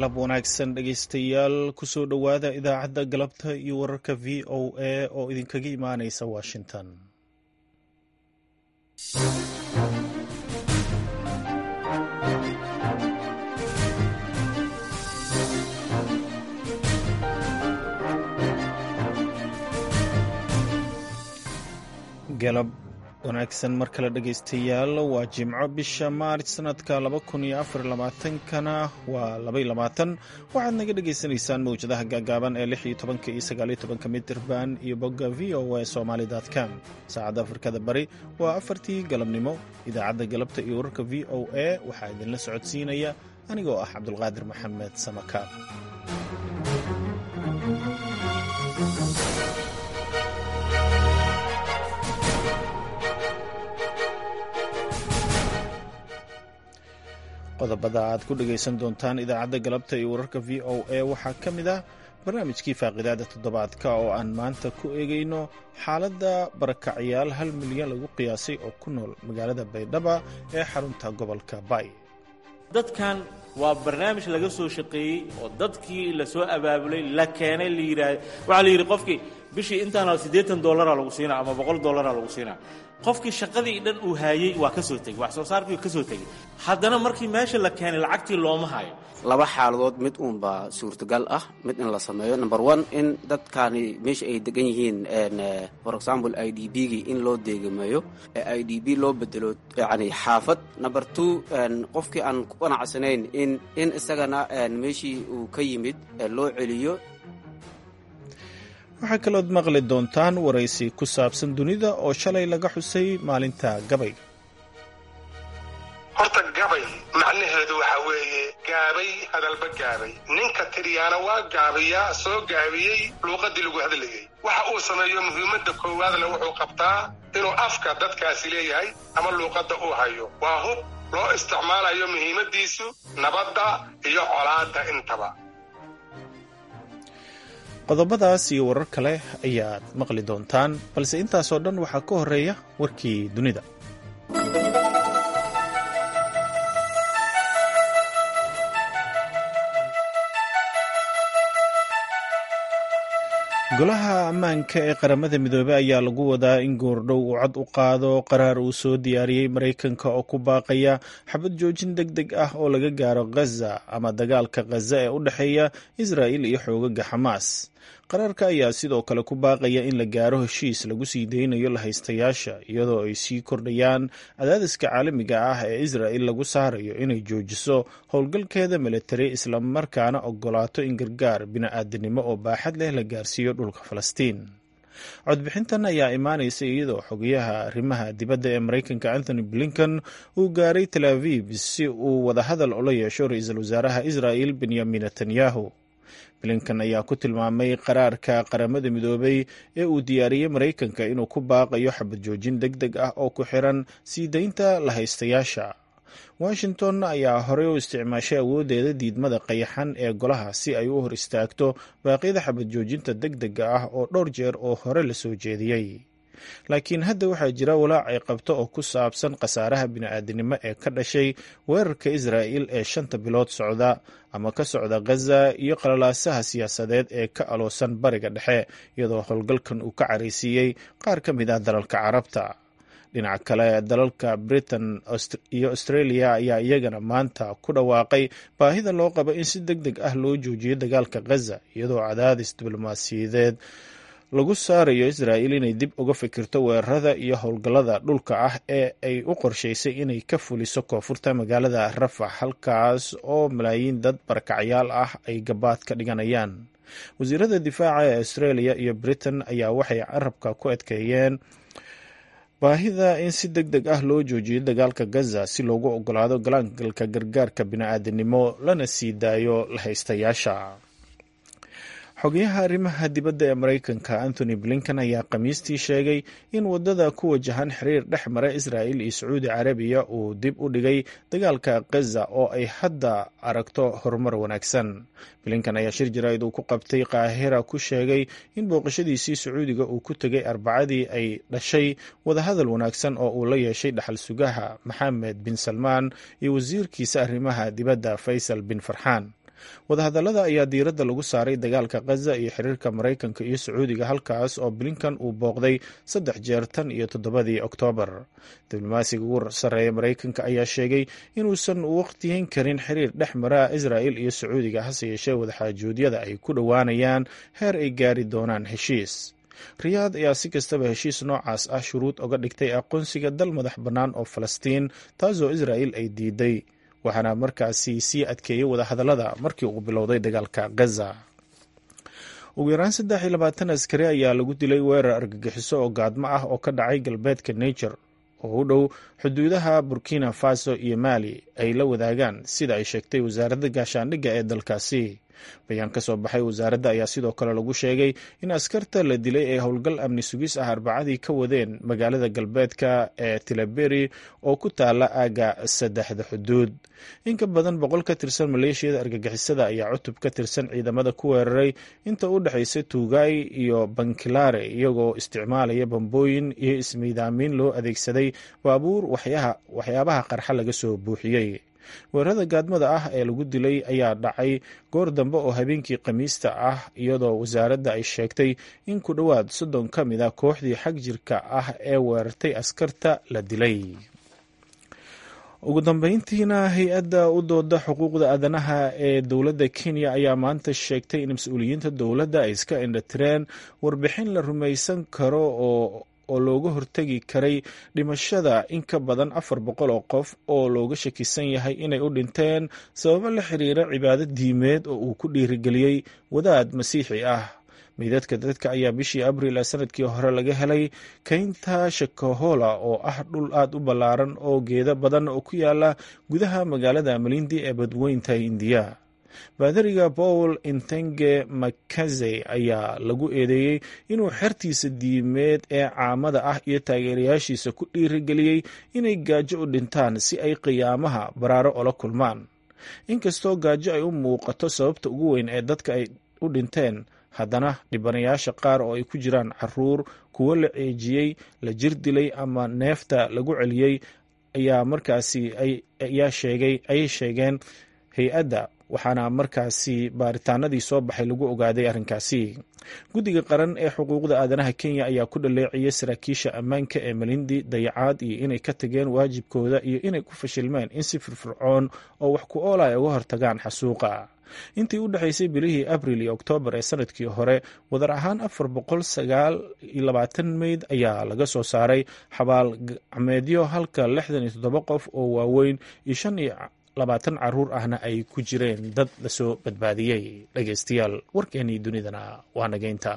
galab wanaagsan dhegaystayaal kusoo dhowaada idaacadda galabta iyo wararka v o a oo idinkaga imaanaysa washington galab wanaagsan mar kale dhegaystayaal waa jimco bisha maarch sanadka laba kun iyo afar labaatankana waa labay labaatan waxaad naga dhagaysanaysaan mawjadaha gaagaaban ee lix iyo tobanka iyo sagaaliyo tobanka mitirban iyo bogga v o a somali com saacadda afrikada bari waa afartii galabnimo idaacadda galabta iyo wararka v o a waxaa idinla socodsiinaya anigoo ah cabdulqaadir maxamed samakaab qodobada aad ku dhegaysan doontaan idaacadda galabta iyo wararka v o a waxaa ka mid ah barnaamijkii faaqidaada toddobaadka oo aan maanta ku eegayno xaaladda barakacyaal hal milyan lagu qiyaasay oo ku nool magaalada baydhaba ee xarunta gobolka bay dadkan waa barnaamij laga soo shaqeeyey oo dadkii la soo abaabulay la keenay la yidhaah waxaa la yidhi qofkii bishii intaana siddeetan dollara lagu siinaa ama boqol dollara lagu siinaa qofkii shaqadii dhan uu haayey waa ka soo tegey wax soo saarkii ka soo tegey haddana markii meesha la keenay lacagtii looma hayo laba xaaladood mid uunbaa suurtagal ah mid in la sameeyo number one in dadkaani meesha ay degan yihiin for example i d b gii in loo deegameeyo ee i d b loo bedelo yani xaafad number two qofkii aan ku qanacsanayn in in isagana meeshii uu ka yimid loo celiyo waxaa kalood maqli doontaan waraysi ku saabsan dunida oo shalay laga xusay maalinta gabayga horta gabay macnaheedu waxaa weeye gaabay hadalba gaabay ninka tiriyaana waa gaabiyaa soo gaabiyey luuqaddii lagu hadlayay waxa uu sameeyo muhiimadda koowaadna wuxuu qabtaa inuu afka dadkaasi leeyahay ama luuqadda uu hayo waa hub loo isticmaalayo muhiimaddiisu nabadda iyo colaadda intaba qodobadaas iyo warar kale ayaad maqli doontaan balse intaasoo dhan waxaa ka horeeya warkii dunida golaha ammaanka ee qaramada midoobey ayaa lagu wadaa in goordhow uu cod u qaado qaraar uu soo diyaariyey maraykanka oo ku baaqaya xabad joojin deg deg ah oo laga gaaro khaza ama dagaalka khaza ee u dhexeeya israa'il iyo xoogaga xamaas qaraarka ayaa sidoo kale ku baaqaya in la gaaro heshiis lagu sii deynayo lahaystayaasha iyadoo ay sii kordhayaan cadaadiska caalamiga ah ee israa'il lagu saarayo inay joojiso howlgalkeeda militari islamarkaana ogolaato in gargaar bini'aadanimo oo baaxad leh la gaarsiiyo dhulka falastiin codbixintan ayaa imaanaysa iyadoo xogayaha arrimaha dibadda ee maraykanka anthony blinken uu gaaray tel aviv si uu wadahadal ula yeesho ra-iisul wasaaraha israa'il benyamin netanyahu blinkan ayaa ku tilmaamay qaraarka qaramada midoobay ee uu diyaariyey maraykanka inuu ku baaqayo xabad joojin deg deg ah oo ku xiran sii deynta lahaystayaasha washington ayaa horey u isticmaashay awooddeeda diidmada qayaxan ee golaha si ay u hor istaagto baaqyada xabad joojinta deg dega ah oo dhowr jeer oo hore la soo jeediyey laakiin hadda waxaa jira walaac ay qabto oo ku saabsan khasaaraha bini'aadanimo ee ka dhashay weerarka israa'il ee shanta bilood socda ama ka socda khaza iyo qalalaasaha siyaasadeed ee ka aloosan bariga dhexe iyadoo howlgalkan uu ka caraysiiyey qaar ka mid ah dalalka carabta dhinaca kale dalalka britain iyo australia ayaa iyagana maanta ku dhawaaqay baahida loo qabo in si deg deg ah loo joojiyo dagaalka khaza iyadoo cadaadis diblomaasiyadeed lagu saarayo israa'il inay dib uga fikirto weerarada iyo howlgallada dhulka ah ee ay u qorshaysay inay ka fuliso koonfurta magaalada rafax halkaas oo malaayiin dad barakacyaal ah ay gabaad ka dhiganayaan wasiirada difaaca ee australia iyo britain ayaa waxay carabka ku adkeeyeen baahida in si deg deg ah loo joojiyo dagaalka gaza si loogu ogolaado galaangalka gargaarka bini'aadanimo lana sii daayo lahaystayaasha xogayaha arrimaha dibadda ee maraykanka anthony blinken ayaa khamiistii sheegay in waddada ku wajahan xiriir dhex mara israa'il iyo sacuudi carabiya uu dib u dhigay dagaalka khaza oo ay hadda aragto horumar wanaagsan blinken ayaa shir jaraa'id uu ku qabtay qaahira ku sheegay in booqashadiisii sacuudiga uu ku tegay arbacadii ay dhashay wadahadal wanaagsan oo uu la yeeshay dhaxal sugaha maxamed bin salmaan iyo wasiirkiisa arrimaha dibadda faysal bin farxaan wadahadallada ayaa diiradda lagu saaray dagaalka khaza iyo xiriirka maraykanka iyo sacuudiga halkaas oo blinkan uu booqday saddex jeer tan iyo toddobadii oktoobar diblomaasiga ugu sarreeya maraykanka ayaa sheegay inuusan waqtiyin karin xiriir dhex mara israel iyo sacuudiga hase yeeshee wadaxaajuudyada ay ku dhowaanayaan heer ay gaari doonaan heshiis riyaad ayaa si kastaba heshiis noocaas ah shuruud oga dhigtay aqoonsiga dal madax bannaan oo falastiin taasoo israel ay diiday waxaana markaasi sii adkeeyey wadahadallada markii uu bilowday dagaalka gaza ugu yaraan saddex iyo labaatan askari ayaa lagu dilay weerar argagixiso oo gaadmo ah oo ka dhacay galbeedka niger oo u dhow xuduudaha burkina faso iyo mali ay la wadaagaan sida ay sheegtay wasaaradda gaashaandhigga ee dalkaasi bayaan ka soo baxay wasaaradda ayaa sidoo kale lagu sheegay in askarta la dilay ee howlgal amni sugis ah arbacadii ka wadeen magaalada galbeedka ee tilaberi oo ku taala aaga saddexda xuduud in ka badan boqol ka tirsan maleeshiyada argagixisada ayaa cutub ka tirsan ciidamada ku weeraray inta u dhexaysa tuugay iyo bankilaare iyagoo isticmaalaya bambooyin iyo ismiidaamiin loo adeegsaday baabuur waxyaabaha qarxa laga soo buuxiyey weerarada gaadmada ah ee lagu dilay ayaa dhacay goor dambe oo habeenkii khamiista ah iyadoo wasaaradda ay sheegtay in ku dhowaad soddon ka mid a kooxdii xag jirka ah ee weerartay askarta la dilay ugu dambeyntiina hay-adda u dooda xuquuqda aadanaha ee dowladda kenya ayaa maanta sheegtay in mas-uuliyiinta dowladda ay iska indhatireen warbixin la rumaysan karo oo oo looga hortegi karay dhimashada in ka badan afar boqol oo qof oo looga shakisan yahay inay u dhinteen sababo la xiriira cibaado diimeed oo uu ku dhiirigeliyey wadaad masiixi ah meydadka dadka ayaa bishii abriil ee sanadkii hore laga helay keynta shakahola oo ah dhul aada u ballaaran oo geeda badan oo ku yaala gudaha magaalada malindi ee badweynta indiya baadariga paul intenge makaze ayaa lagu eedeeyey inuu xertiisa diimeed ee caamada ah iyo taageerayaashiisa ku dhiirigeliyey inay gaajo u dhintaan si ay qiyaamaha baraaro ola kulmaan inkastoo gaajo ay u muuqato sababta ugu weyn ee dadka ay u dhinteen haddana dhibanayaasha qaar oo ay ku jiraan caruur kuwo la ceejiyey la jir dilay ama neefta lagu celiyey ayaa markaasi ayaa sheegay ayay sheegeen hay-adda waxaana markaasi baaritaanadii soo baxay lagu ogaaday arrinkaasi guddiga qaran ee xuquuqda aadanaha kenya ayaa ku dhaleeciyey saraakiisha ammaanka ee malindi dayacaad iyo inay ka tageen waajibkooda iyo inay ku fashilmeen in si firfircoon oo wax ku oola ay uga hortagaan xasuuqa intii u dhexaysay bilihii abril iyo oktoobar ee sanadkii hore wadar ahaan afar boqol sagaal iyo labaatan meyd ayaa laga soo saaray xabaal gacmeedyo halka lixdan iyo toddoba qof oo waaweyn iyo shan iyo labaatan caruur ahna ay ku jireen dad lasoo badbaadiyey dhegeystayaal warkeenii dunidana waa nageynta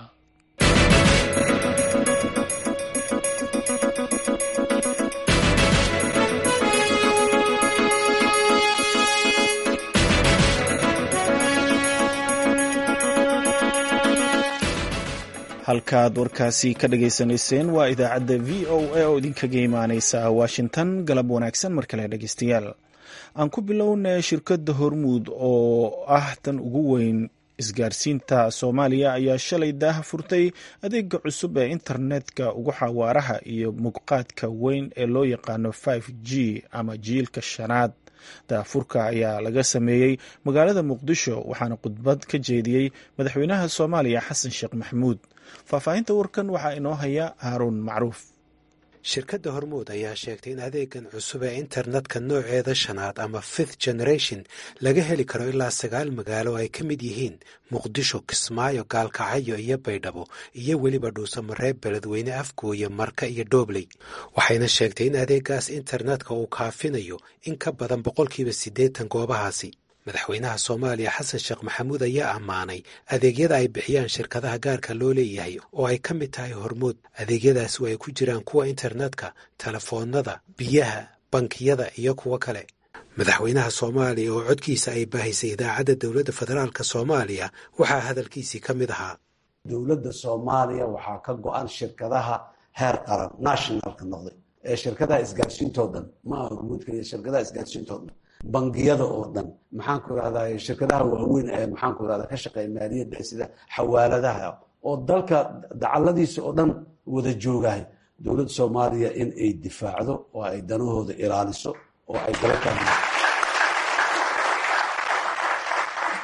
halkaad warkaasi ka dhageysanayseen waa idaacadda v o a oo idinkaga imaaneysa washington galab wanaagsan mar kale dhegeystayaal aan ku bilownay shirkadda hormuud oo ah tan ugu weyn isgaarsiinta soomaaliya ayaa shalay daaha furtay adeega cusub ee internetka ugu xawaaraha iyo muuqaadka weyn ee loo yaqaano five g ama jiilka shanaad daafurka ayaa laga sameeyey magaalada muqdisho waxaana khudbad ka jeediyey madaxweynaha soomaaliya xasan sheekh maxamuud faahfaahinta warkan waxaa inoo haya haaruun macruuf shirkadda hormuud ayaa sheegtay in adeegan cusub ee internetka nooceeda shanaad ama fifth generation laga heli karo ilaa sagaal magaalo ay ka mid yihiin muqdisho kismaayo gaalkacyo iyo baydhabo iyo weliba dhuusamareeb beledweyne afgooye marka iyo doobley waxayna sheegtay in adeegaas internetka uu kaafinayo in ka badan boqolkiiba siddeetan goobahaasi madaxweynaha soomaaliya xasan sheekh maxamuud ayaa ammaanay adeegyada ay bixiyaan shirkadaha gaarka loo leeyahay oo ay ka mid tahay hormuud adeegyadaasi oo ay ku jiraan kuwa internetka telefoonnada biyaha bankiyada iyo kuwo kale madaxweynaha soomaaliya oo codkiisa ay baahisay idaacadda dowladda federaalk soomaaliya waxaa hadalkiisii ka mid ahaa dowladda soomaaliya waxaa ka go-an shirkadaha heer qaran nationalka noqday ee shirkadaha isgaarsiintoo dhan ma aha hormuud keliya shirkadaha isgaarsiintoo dhan bangiyada oo dhan maxaan ku irahdaa shirkadaha waaweyn ee maxaan ku irahdaa ka shaqeeya maaliyadda sida xawaaladaha oo dalka dacaladiisa oo dhan wada joogahay dowladda soomaaliya in ay difaacdo oo ay danahooda ilaaliso oo ay dalka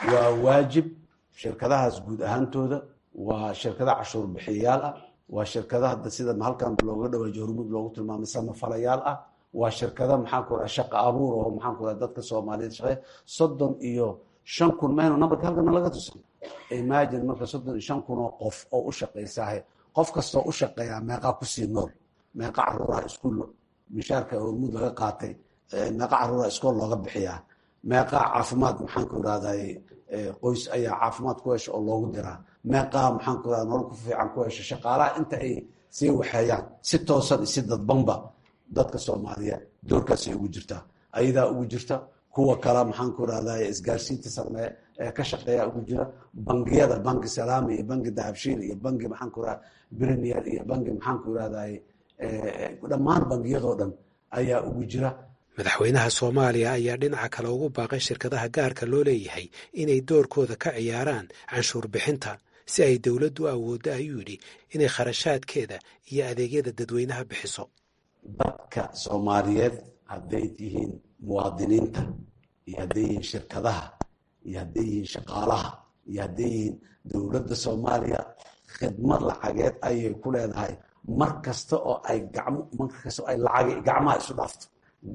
waa waajib shirkadahaas guud ahaantooda waa shirkada cashuur bixiyayaal ah waa shirkada hadda sida halkan looga dhawaajo hormuud loogu tilmaamay samafalayaal ah waa shirkada maxaan ku raha shaqa abuur oo maxaan ku raha dadka soomaaliyeed shaqeeya soddon iyo shan kun maynu nambarka halkana laga tusin imagine marka soddon iyo shan kun oo qof oo u shaqaysaahe qof kastoo u shaqeeyaa meeqaa kusii nool meeqa caruuraha iskuul mishaarka hormuud laga qaatay meeqa caruuraha iskool looga bixiyaa meeqaa caafimaad maxaan ku irahday qoys ayaa caafimaad ku hesha oo loogu diraa meeqaa maxaan ku irahda nolol ku fiican ku hesha shaqaalaha inta ay sii waxeeyaan si toosan iyo si dadbanba dadka soomaaliyeed doorkaasay ugu jirtaa ayadaa ugu jirta kuwa kale maxaan ku irahday isgaarsiinta sameeye ee ka shaqeeya ugu jira bangiyada banki salaami iyo banki dahabshiil iyo banki maxaan ku irahda premier iyo banki maxaan ku irahday dhammaan bangiyadoo dhan ayaa ugu jira madaxweynaha soomaaliya ayaa dhinaca kale ugu baaqay shirkadaha gaarka loo leeyahay inay doorkooda ka ciyaaraan canshuur bixinta si ay dowladdu awooddo ayuu yidhi inay kharashaadkeeda iyo adeegyada dadweynaha bixiso dadka soomaaliyeed hadday yihiin muwaadiniinta iyo hadday yihiin shirkadaha iyo hadday yihiin shaqaalaha iyo hadday yihiin dowladda soomaaliya khidmad lacageed ayay ku leedahay mar kasta oo ay gacmo mar kasta oo ay lacag gacmaha isu dhaafto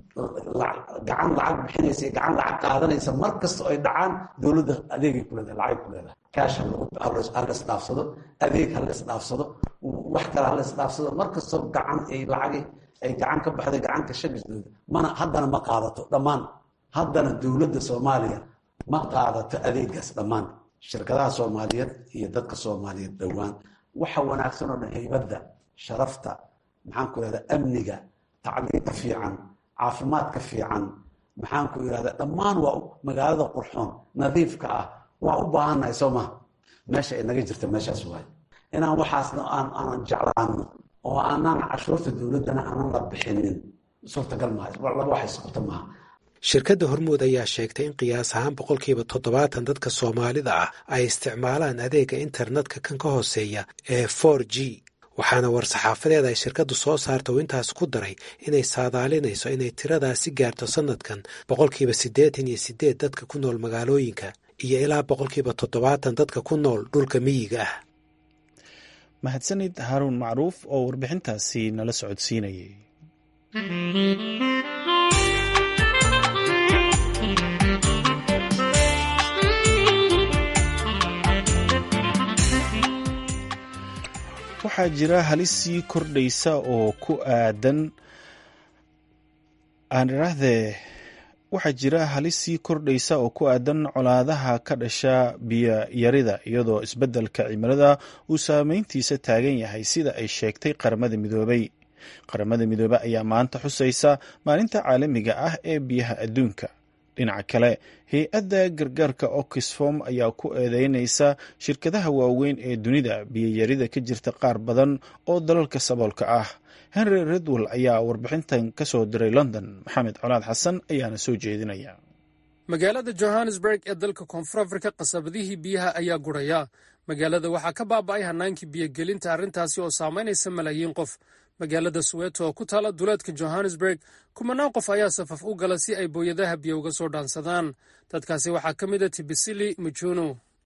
gacan lacag bixinaysa iyo gacan lacag qaadanaysa mar kasta oo ay dhacaan dowladda adeegay ku leedahay lacag ku leedahay kaash halas dhaafsado adeeg halas dhaafsado wax kale halas dhaafsado mar kastoo gacan ay lacagi ay gacan ka baxday gacanka shagisdooda mana haddana ma qaadato dhammaan haddana dowladda soomaaliya ma qaadato adeegaas dhammaan shirkadaha soomaaliyeed iyo dadka soomaaliyeed dhowaan waxa wanaagsan oo dhan haybadda sharafta maxaan ku irahda amniga tacliinta fiican caafimaadka fiican maxaan ku irahda dhammaan waa magaalada qurxoon nadiifka ah waa u baahannahay soo maha meesha ay naga jirta meeshaas waay inaan waxaasna aan aanan jeclaano oo aanaan cashuurta dowladdana aanan la bixinin suurtagal maaha laba wax isqabta maaha shirkadda hormuud ayaa sheegtay in qiyaas ahaan boqolkiiba toddobaatan dadka soomaalida ah ay isticmaalaan adeega internetka kan ka hooseeya ee for g waxaana war-saxaafadeed ay shirkaddu soo saarta uu intaas ku daray inay saadaalinayso inay tiradaasi gaarto sannadkan boqolkiiba siddeetan iyo siddeed dadka ku nool magaalooyinka iyo ilaa boqolkiiba toddobaatan dadka ku nool dhulka miyiga ah mahadsanid haaruun macruuf oo warbixintaasi nala socodsiinayay waxaa jira halis sii kordhaysa oo ku aadan aan idhaahdee waxaa jira halis sii kordhaysa oo ku aadan colaadaha ka dhasha biyoyarida iyadoo isbeddelka cimilada uu saameyntiisa taagan yahay sida ay sheegtay qaramada midoobay qaramada midoobe ayaa maanta xusaysa maalinta caalamiga ah ee biyaha adduunka dhinaca kale hay-adda gargaarka oxfom ayaa ku eedeynaysa shirkadaha waaweyn ee dunida biyoyarida ka jirta qaar badan oo dalalka saboolka ah henry redwell ayaa warbixintan ka soo diray london maxamed colaad xasan ayaana soo jeedinaya magaalada johannesburg ee dalka koonfur afrika qasabadihii biyaha ayaa guraya magaalada waxaa ka baaba'ay hannaankii biyogelinta arrintaasi oo saamaynaysa malaayiin qof magaalada suweeto oo ku taala duleedka johannesburg kumanaan qof ayaa safaf u gala si ay booyadaha biyo uga soo dhaansadaan dadkaasi waxaa ka mid a tibisili mujuno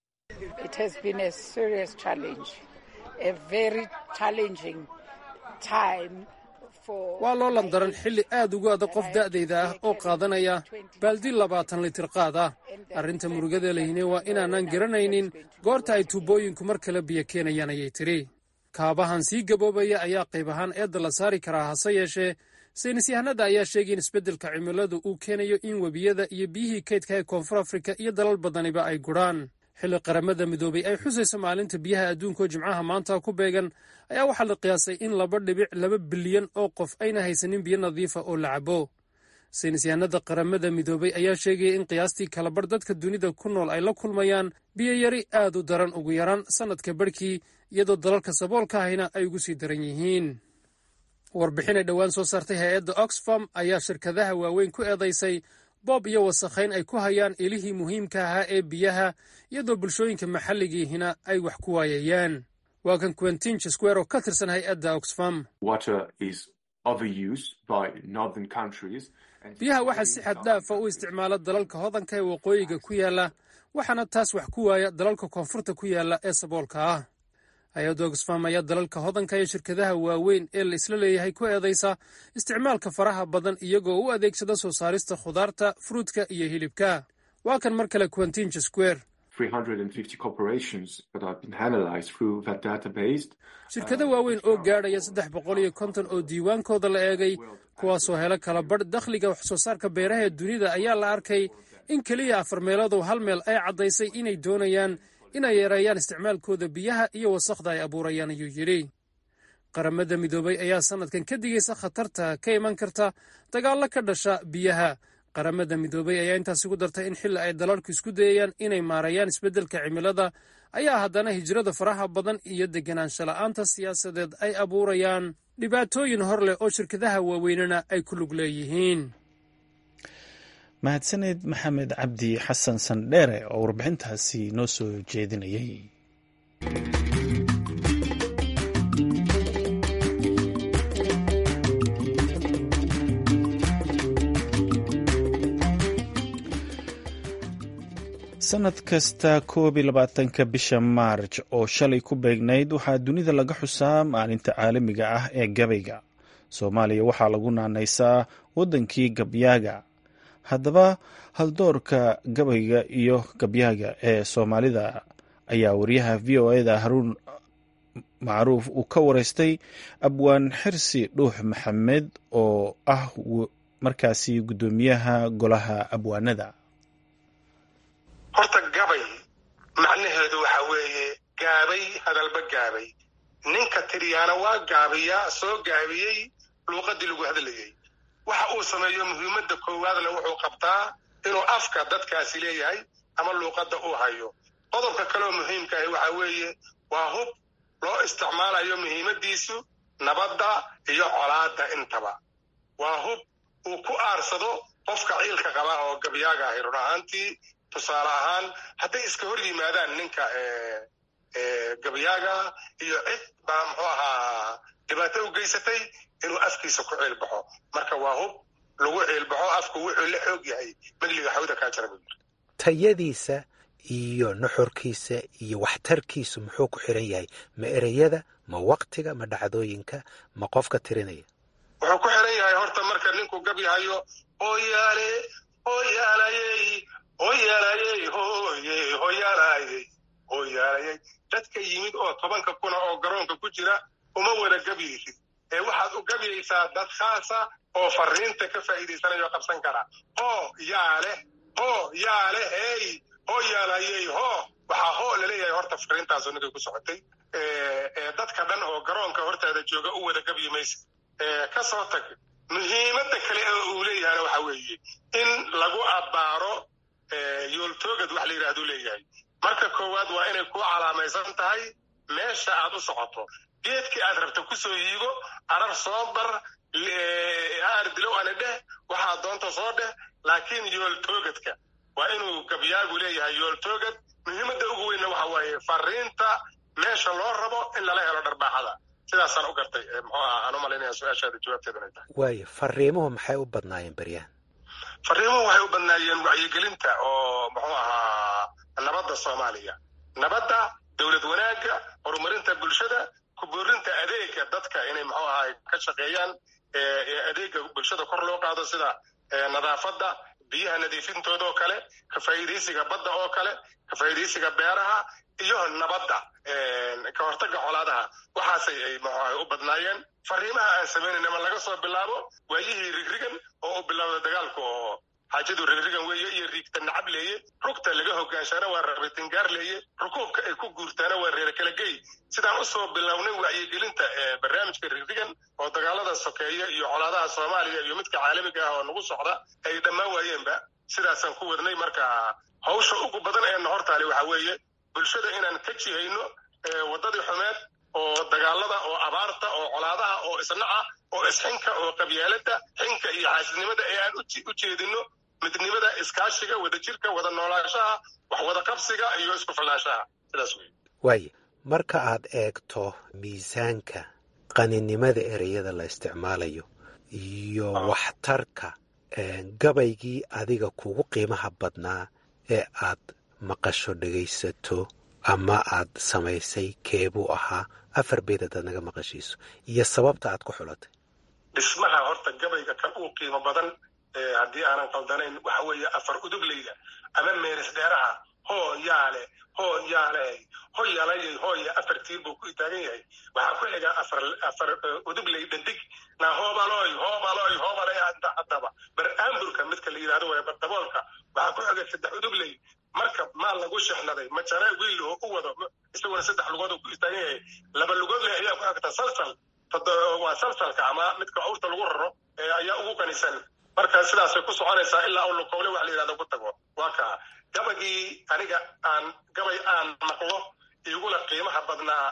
waa loo landaran xilli aad ugu adag qof da'dayda ah oo qaadanaya baaldi labaatan litir qaad ah arrinta murugada lehine waa inaanaan garanaynin goorta ay tuubooyinku mar kale biyo keenayaan ayay tidhi kaabahan sii gaboobaya ayaa qayb ahaan eedda la saari karaa hase yeeshee saynisyahanada ayaa sheegay in isbeddelka cimiladu uu keenayo in webiyada iyo biyihii kaydka ee koonfur afrika iyo dalal badaniba ay gudhaan xilli qaramada midoobay ay xusayso maalinta biyaha adduunkaoo jimcaha maanta ku beegan ayaa waxaa la qiyaasay in laba dhibic laba bilyan oo qof ayna haysanin biyo nadiifa oo la cabo saynisyahanada qaramada midoobay ayaa sheegaya in qiyaastii kalabar dadka dunida ku nool ay la kulmayaan biyoyari aad u daran ugu yaraan sannadka barhkii iyadoo dalalka saboolka ahayna ay ugu sii daran yihiin warbixin ay dhowaan soo saartay hay-adda oxfam ayaa shirkadaha waaweyn ku eedaysay boob iyo wasakhayn ay ku hayaan ilihii muhiimka ahaa ee biyaha iyadoo bulshooyinka maxalligiihina ay wax ku waayayaan waa kan quentin square oo ka tirsan hay-adda oxfam biyaha waxaa si xad dhaafa u isticmaala dalalka hodanka ee waqooyiga ku yaala waxaana taas wax ku waaya dalalka koonfurta ku yaalla ee saboolka ah hay-adda oxfam ayaa dalalka hodanka iyo shirkadaha waaweyn ee la isla leeyahay ku eedaysa isticmaalka faraha badan iyagoo u adeegsada soo saarista khudaarta fruudka iyo hilibka waa kan mar kale quentinja square shirkado waaweyn oo gaadhaya saddex boqol iyo konton oo diiwaankooda la eegay kuwaasoo helo kala badh dakhliga wax soo saarka beeraha ee dunida ayaa la arkay in keliya afar meeloodoo hal meel ay caddaysay inay doonayaan inay yareeyaan isticmaalkooda biyaha iyo wasakhda ay abuurayaan ayuu yidhi qaramada midoobay ayaa sannadkan ka digaysa khatarta ka iman karta dagaallo ka dhasha biyaha qaramada midoobay ayaa intaas ugu dartay in xilli ay dalalku isku dayayaan inay maareeyaan isbeddelka cimilada ayaa haddana hijrada faraha badan iyo deganaansho la'aanta siyaasadeed ay abuurayaan dhibaatooyin hor leh oo shirkadaha waaweynena ay ku lug leeyihiin mahadsaneed maxamed cabdi xasan sandheere oo warbixintaasi noo soo jeedinayay sanad kasta koob iyo labaatanka bisha maarj oo shalay ku beegnayd waxaa dunida laga xusaa maalinta caalamiga ah ee gabayga soomaaliya waxaa lagu naanaysaa waddankii gabyaaga haddaba haldoorka gabayga iyo gabyaaga ee soomaalida ayaa wariyaha v o eda haruun macruuf uu ka wareystay abwaan xirsi dhuux maxamed oo ah markaasi guddoomiyaha golaha abwaanada horta gabay macnaheedu waxa weeye gaabay hadalba gaabay ninka tiriyaana waa gaabiyaa soo gaabiyey luuqadii lagu hadlayey waxa uu sameeyo muhiimadda koowaadle wuxuu qabtaa inuu afka dadkaasi leeyahay ama luuqadda uu hayo qodobka kaleoo muhiimka ahi waxa weeye waa hub loo isticmaalayo muhiimaddiisu nabadda iyo colaadda intaba waa hub uu ku aarsado qofka ciilka qaba oo gabyaaga ahi run ahaantii tusaale ahaan hadday iska hor yimaadaan ninka gabyaaga iyo cid baa muxuu ahaa dhibaato u geysatay inuu afkiisa ku ciilbaxo marka waa hub lagu ciilbaxo afku wuxuu la xoog yahay megliga xawda kaa jara buu yiri tayadiisa iyo nuxurkiisa iyo waxtarkiisu muxuu ku xiran yahay ma ereyada ma waktiga ma dhacdooyinka ma qofka tirinaya wuxuu ku xiran yahay horta marka ninku gabyahayo hooyaale hooyaalayey hooyaalayey hooye hooyaalayey hooyaalayey dadka yimid oo tobanka kuna oo garoonka ku jira uma wada gabyaysid ee waxaad u gabyaysaa dad khaasa oo fariinta ka faa'iidaysanayo qabsan kara hoo yaa leh hoo yaa leh hey hoo yaalayey hoo waxaa hoo laleeyahay horta fariintaasu ninkay ku socotay dadka dhan oo garoonka hortaada jooga u wada gabyi maysa ka soo tag muhiimadda kale oo uu leeyahayna waxa weeye in lagu abbaaro yooltoogad wax la yidhahduu leeyahay marka koowaad waa inay ku calaamaysan tahay meesha aad u socoto geedkii aad rabta ku soo yiigo arar soo bar aar dilow ana dheh waxaa doonta soo dheh laakiin yooltoogadka waa inuu gabyaagu leeyahay yooltoogad muhiimadda ugu weynna waxa waaye fariinta meesha loo rabo in lala helo dharbaaxada sidaasaan u gartay muxuu aha aan u malaynaya su-aashaada jawaabteeda inay tahay waayo fariimuhu maxay u badnaayeen beryahan fariimuhu waxay u badnaayeen wacyigelinta oo muxuu ahaa nabadda soomaaliya nabadda dowlad wanaagga horumarinta bulshada kuboorinta adeega dadka inay muxuu ahaa ka shaqeeyaan adeega bulshada kor loo qaado sida nadaafadda biyaha nadiifintooda oo kale ka faa'iidaysiga badda oo kale ka faa'iidaysiga beeraha iyo nabadda ka hortagga colaadaha waxaasay ay muxuaha u badnaayeen fariimaha aan samaynayna ma laga soo bilaabo waayihii rigrigan oo u bilowda dagaalku oo xaajadu rigrigan weeye iyo riigta nacab leeye rugta laga hogaanshana waa rabitingaar leeye rukuubka ay ku guurtaana waa reer kala gey sidaan usoo bilownay wacyigelinta barnaamijka rigrigan oo dagaalada sokeeya iyo colaadaha soomaaliya iyo midka caalamiga ah oo nagu socda ay dhammaan waayeenba sidaasaan ku wadnay marka hawsha ugu badan ee nahortaali waxa weeye bulshada inaan ka jihayno waddadii xumeed oo dagaalada oo abaarta oo colaadaha oo isnaca oo isxinka oo qabyaalada xinka iyo xaasidnimada ee aan u jeedino midnimada iskaashiga wadajirka wada noolaanshaha wax wada qabsiga iyo isku filnaanshaha sidaas wey waaye marka aad eegto miisaanka qaninimada ereyada la isticmaalayo iyo waxtarka gabaygii adiga kugu qiimaha badnaa ee aad maqasho dhegaysato ama aad samaysay keebuu ahaa afar beed haddaad naga maqashiiso iyo sababta aad ku xulatay dhismaha horta gabayga kan uu qiimo badan haddii aanan qaldanayn waxa weeye afar udugleyda ama meeris dheeraha hoo yaale hoo yaale hoyalayay hooya afar tiir buu ku taagan yahay waxaa ku xiga afar afar udugley dhandig na hoobaloy hoobaloy hoobalay haddaba bar aamburka midka la yidhahdo waaya bardaboolka waxaa ku xiga saddex udugley marka maal lagu shexnaday majare wiilho u wado isaguna saddex lugood uu ku istaagan yahay laba lugood leh ayaa ku xigta salsal waa salsalka ama midka awrta lagu raro ayaa ugu qanisan marka sidaasay ku soconaysaa ilaa uu lukowle wax la yidhahdo ku tago waa kaa gabagii aniga aan gabay aan maqlo igula qiimaha badnaa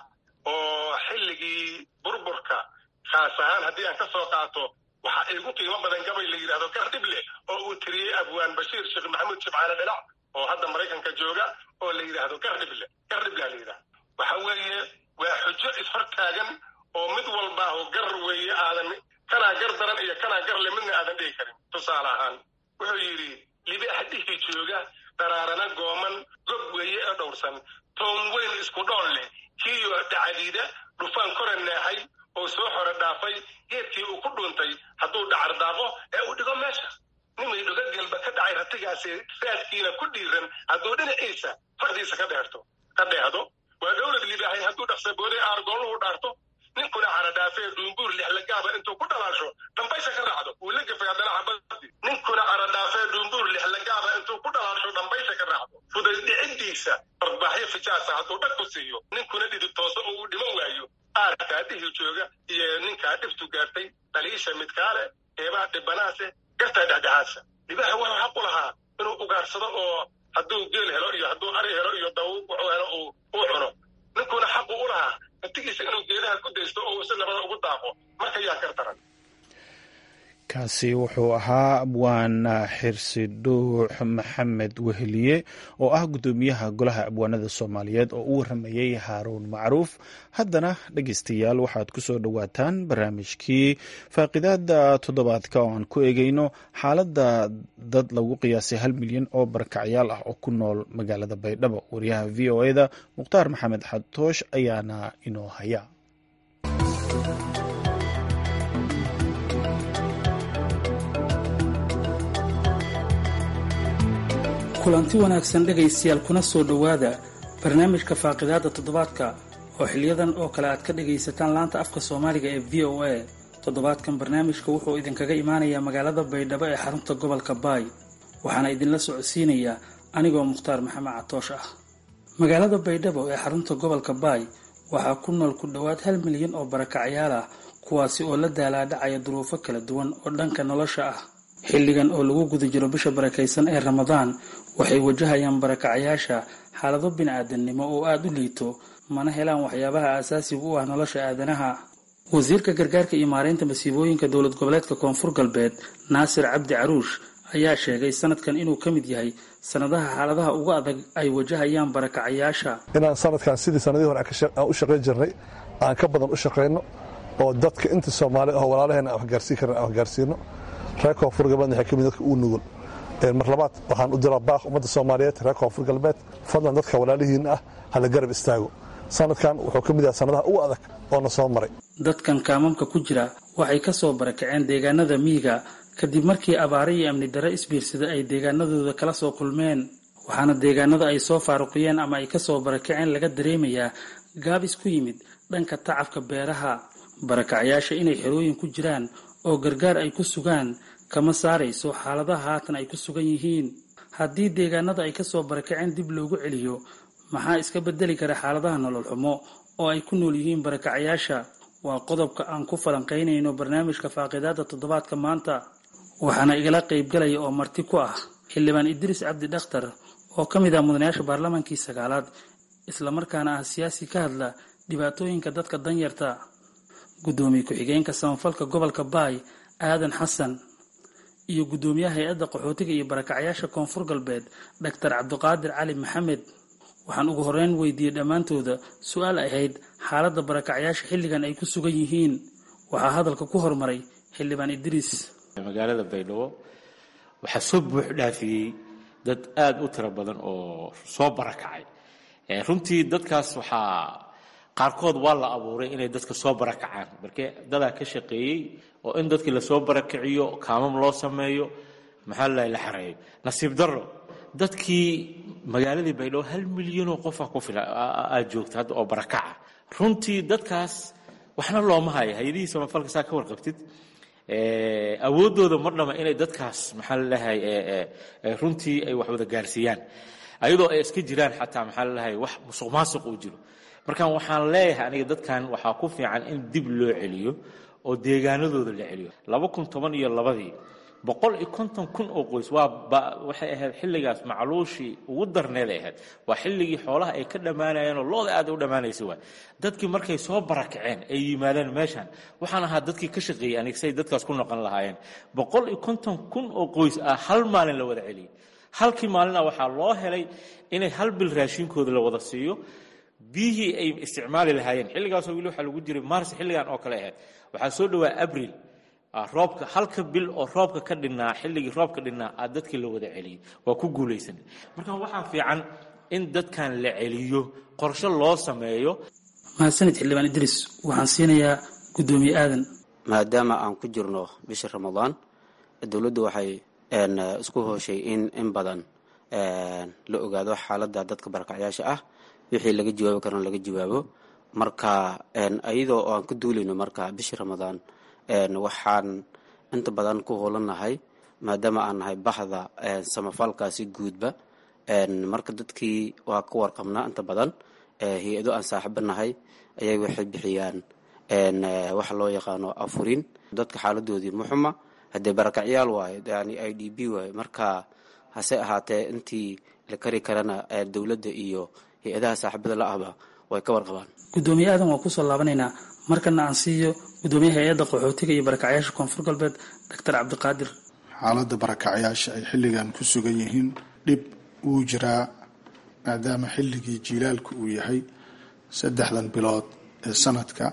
oo xilligii burburka khaas ahaan haddii aan ka soo qaato waxaa igu qiimo badan gabay la yidhahdo gardhible oo uu tiriyey abwaan bashiir sheekh maxamuud shibcaale dhinac oo hadda maraykanka jooga oo la yidhaahdo gardhible gardhible la yidhahdo waxa weeye waa xujo ishortaagan oo mid walbaaho gar weeye aadan kanaa gar daran iyo kanaa gar le midna aadan dhihi karin tusaale ahaan wuxuu yidhi libaax dhihi jooga daraarana gooman gob weeye ee dhowrsan toon weyn isku dhoon leh kiiyo dhacadiida dhufaan kore neexay oo soo xore dhaafay geedkii uu ku dhuuntay hadduu dhacar daaqo ee uu dhigo meesha nimay dhuga gelba ka dhacay ratigaasi raadkiina ku dhiiran hadduu dhinaciisa fardiisa ka dheerto ka dheehdo waa dowlad libaahay hadduu dhaqsabooday aargoolluhu dhaarto ninkuna caradhaafee duumbuur lixlagaaba intuu ku dhalaasho dhambaysha ka raacdo wuu la gefay haddana xabadii ninkuna caradhaafee duumbuur lixlagaaba intuu ku dhalaasho dhambaysha ka raacdo fuday dhiciddiisa barbaaxyo fijaasa hadduu dhag ku siiyo ninkuna dhidib tooso oo uu dhiman waayo aarkaa dhihi jooga iyo ninkaa dhibtu gaartay dhaliisha midkaale eebaa dhibanaase gartaa dhexdhexaadsa libaaxa wuxuu xaq u lahaa inuu ugaarsado oo hadduu geel helo iyo hadduu ari helo iyo daw wuxuu helo uu cuno ninkuna xaqu u lahaa naftigiisa inuu geedaha ku daysto oo uu si nabada ugu daaqo marka yaa gar daran kaasi wuxuu ahaa abwaan xirsi dhuux maxamed weheliye oo ah guddoomiyaha golaha abwaanada soomaaliyeed oo u waramayey haaruun macruuf haddana dhegeystayaal waxaad ku soo dhowaataan barnaamijkii faaqidaada toddobaadka oo aan ku eegeyno xaaladda dad lagu qiyaasay hal milyan oo barakacyaal ah oo ku nool magaalada baydhabo wariyaha v o e da mukhtaar maxamed xadtoosh ayaana inoo haya kulanti wanaagsan dhegaystayaal kuna soo dhowaada barnaamijka faaqidaada toddobaadka oo xiliyadan oo kale aad ka dhagaysataan laanta afka soomaaliga ee v o a toddobaadkan barnaamijka wuxuu idinkaga imaanayaa magaalada baydhabo ee xarunta gobolka baay waxaana idinla socodsiinayaa anigoo mukhtaar maxamed catoosh ah magaalada baydhabo ee xarunta gobolka baay waxaa ku nool ku dhowaad hal milyan oo barakacyaal ah kuwaasi oo la daalaadhacaya duruufo kala duwan oo dhanka nolosha ah xilligan oo lagu guda jiro bisha barakaysan ee ramadaan waxay wajahayaan barakacayaasha xaalado bini-aadannimo oo aada u liito mana helaan waxyaabaha aasaasiga u ah nolosha aadanaha wasiirka gargaarka iyo maareynta masiibooyinka dowlad goboleedka koonfur galbeed naasir cabdi caruush ayaa sheegay sanadkan inuu ka mid yahay sanadaha xaaladaha ugu adag ay wajahayaan barakacayaasha inaan sanadkan sidii sanadihii hore aan u shaqayn jirnay aan ka badan u shaqayno oo dadka inta soomaali ah walaalaheena aan waxgaarsiin karna aan waxgaarsiino reer koonfur galbeed waxay ka mid dadka uu nugul mar labaad waxaan u diraa baaq ummadda soomaaliyeed reer koonfur galbeed fadlan dadka walaalihiin ah hala garab istaago sanadkan wuxuu ka mid yahay sanadaha ugu adag oo na soo maray dadkan kaamamka ku jira waxay ka soo barakaceen deegaanada miyiga kadib markii abaare iyo amni darre isbiirsada ay deegaanadooda kala soo kulmeen waxaana deegaanada ay soo faaruqiyeen ama ay kasoo barakaceen laga dareemayaa gaabis ku yimid dhanka tacabka beeraha barakacyaasha inay xerooyin ku jiraan oo gargaar ay ku sugaan kama saarayso xaaladaha haatan ay ku sugan yihiin haddii deegaanada ay kasoo barakaceen dib loogu celiyo maxaa iska bedeli kara xaaladaha nolol xumo oo ay ku nool yihiin barakacayaasha waa qodobka aan ku falanqaynayno barnaamijka faaqidaada toddobaadka maanta waxaana igala qaybgalaya oo marti ku ah xildhibaan idriis cabdi dhakhtar oo ka mid ah mudanayaasha baarlamaankii sagaalaad islamarkaana ah siyaasi ka hadla dhibaatooyinka dadka danyarta guddoomiye ku-xigeenka samafalka gobolka baay aadan xasan iyo guddoomiyaha hay-adda qaxootiga iyo barakacyaasha koonfur galbeed doctor cabdiqaadir cali maxamed waxaan ugu horeyn weydiiyey dhammaantooda su-aal ahayd xaaladda barakacyaasha xilligan ay ku sugan yihiin waxaa hadalka ku hormaray xildhibaan idriis magaalada baydhabo waxaa soo buux dhaafiyey dad aada u tiro badan oo soo barakacay runtii dadkaas waxaa qaarkood waa la abuuray inay dadka soo barakacaan marke dadaa ka shaqeeyey oo in dadkii lasoo barakiciyo kaamam loo sameeyo maxaa la la xareeyo nasiib darro dadkii magaaladii baydhabo hal milyanoo qofa ku fila aad joogta hadda oo barakaca runtii dadkaas waxna looma hayo hay-adihii samafalka saa ka warqabtid awooddooda mar dhama inay dadkaas maxaa lalahay runtii ay wax wada gaarsiiyaan ayadoo ay iska jiraan xataa maxaa lalahay wax musuq maasuq uu jiro marka waxaan leeyahay aniga dadkan waxaa ku fiican in dib loo celiyo oo deegaanadooda la celiyo laba kun toban iyo labadii boqol iyo konton kun oo qoys waa waxay ahayd xilligaas macluushii ugu darneeday ahayd waa xilligii xoolaha ay ka dhammaanayeen oo looda aad u dhammaanaysa waay dadkii markay soo barakaceen ay yimaadeen meeshan waxaan ahaa dadkii ka shaqeeyey aniga say dadkaas ku noqon lahaayeen boqol iyo konton kun oo qoys ah hal maalin la wada celiyey halkii maalina waxaa loo helay inay hal bil raashinkooda la wada siiyo biyihii ay isticmaali lahaayeen xilligaasoo weli waxaa lagu jiray mars xilligan oo kale ahayd waxaa soo dhowaa abril roobka halka bil oo roobka ka dhinnaa xilligii roobka dhinnaa aa dadkii la wada celiyey waa ku guulaysan marka waxaa fiican in dadkan la celiyo qorshe loo sameeyo mahadsanid xildhibaan idriis waxaan siinayaa guddoomiye aadan maadaama aan ku jirno bisha ramadaan dowladdu waxay isku hooshay in in badan la ogaado xaaladda dadka barakacyaasha ah wixii laga jawaabi karana laga jawaabo marka iyadoo aan ka duulayno marka bishii ramadaan waxaan inta badan ku hoolannahay maadaama aan nahay baxda samafalkaasi guudba marka dadkii waa ka warqabnaa inta badan hay-ado aan saaxiibo nahay ayay waxay bixiyaan waxa loo yaqaano afurin dadka xaaladoodii muxuma haddee barakacyaal waayo yani i d b waayo marka hase ahaatee intii la kari karana dowladda iyo hay-adaha saaxiibada la ahba way ka warqabaan guddoomiye aadan waa kusoo laabanaynaa markana aan siiyo guddoomiyaha hay-adda qaxootiga iyo barakacyaasha koonfur galbeed doctor cabdiqaadir xaaladda barakacyaasha ay xilligan ku sugan yihiin dhib wuu jiraa maadaama xilligii jiilaalku uu yahay saddexdan bilood ee sanadka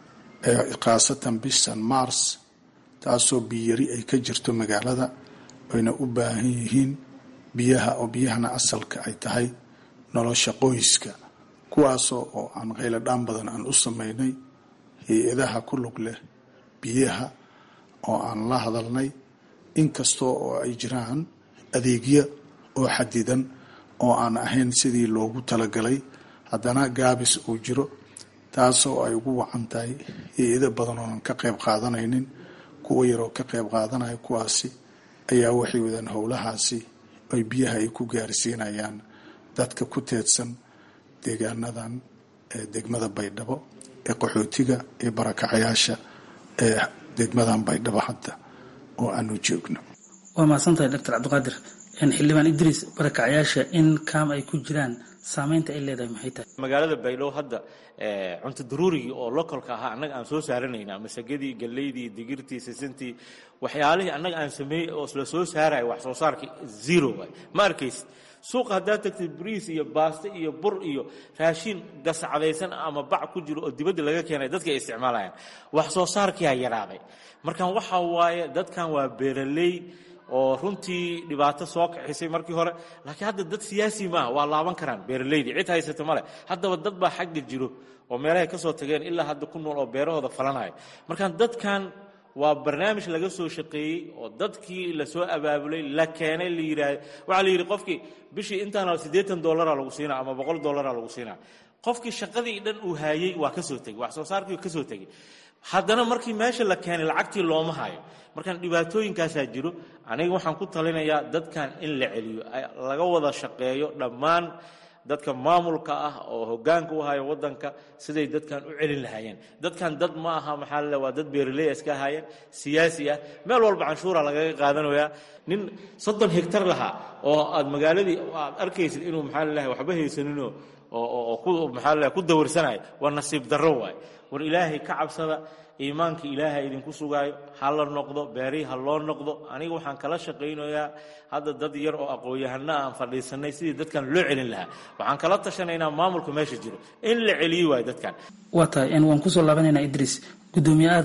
ee khaasatan bishan mars taasoo biyari ay ka jirto magaalada ayna u baahan yihiin biyaha oo biyahana asalka ay tahay nolosha qoyska kuwaasoo oo aan qayladhaan badan aan u sameynay hay-adaha ku lug leh biyaha oo aan la hadalnay inkastoo oo ay jiraan adeegyo oo xadidan oo aan ahayn sidii loogu talagalay haddana gaabis uu jiro taasoo ay ugu wacan tahay hay-ado badan oonan ka qayb qaadanaynin kuwa yaroo ka qayb qaadanaya kuwaasi ayaa waxay wadaan howlahaasi ay biyaha ay ku gaarsiinayaan dadka ku teedsan deegaanadan ee degmada baydhabo ee qaxootiga ee barakacayaasha ee degmadan baydhabo hadda oo aanu joogno waa mahadsantahay doctor cabdiqaadir xildhibaan idriis barakacyaasha in kaam ay ku jiraan saameynta ay leedahay maxay tahay magaalada baydhabo hadda cunto daruurigii oo localka ahaa annaga aan soo saaranayna masagadii galeydii digirtii sisintii waxyaalihii annaga aan sameeyey oo la soo saaraya wax soo saarkii zero waay ma arkaysid suuqa haddaad tagtid bariis iyo baasto iyo bur iyo raashiin gascadaysan ama bac ku jiro oo dibadda laga keenay dadka ay isticmaalayaan wax soo saarkiyaa yaraaday markan waxa waaye dadkan waa beeraley oo runtii dhibaato soo kaxisay markii hore laakiin hadda dad siyaasi maaha waa laaban karaan beeraleydii cid haysato male haddaba dad baa xagga jiro oo meelahay ka soo tageen ilaa hadda ku nool oo beerahooda falanaya markaan dadkan waa barnaamij laga soo shaqeeyey oo dadkii lasoo abaabulay la keenay la yidhaah waxaa la yidhi qofkii bishii intaana siddeetan dollara lagu siinaa ama boqol dollara lagu siinaa qofkii shaqadii dhan uu haayey waa ka soo tegey wax soo saarkii ka soo tegey haddana markii meesha la keenay lacagtii looma hayo markaan dhibaatooyinkaasaa jiro aniga waxaan ku talinayaa dadkan in la celiyo laga wada shaqeeyo dhammaan dadka maamulka ah oo hogaanka u haya wadanka siday dadkan u celin lahaayeen dadkan dad ma aha maxaa la waa dad beeraley iska ahaayeen siyaasi ah meel walba canshuura lagaga qaadanayaa nin soddon hegtar lahaa oo aad magaaladii aad arkaysid inuu maxaa lalahay waxba haysaninoo oo ku maxaa lalahay ku dawarsanayo waa nasiib darro waay war ilaahay ka cabsada iimaanka ilaaha idinku sugaayo ha la noqdo beerihi ha loo noqdo aniga waxaan kala shaqaynayaa hadda dad yar oo aqoon-yahana aan fadhiisanay sidii dadkan loo celin lahaa waxaan kala tashanaynaa maamulka meesha jiro in la celiyi waayo dadkan waa tahay waan kusoo laabanaynaa idriis guddoomiye aadan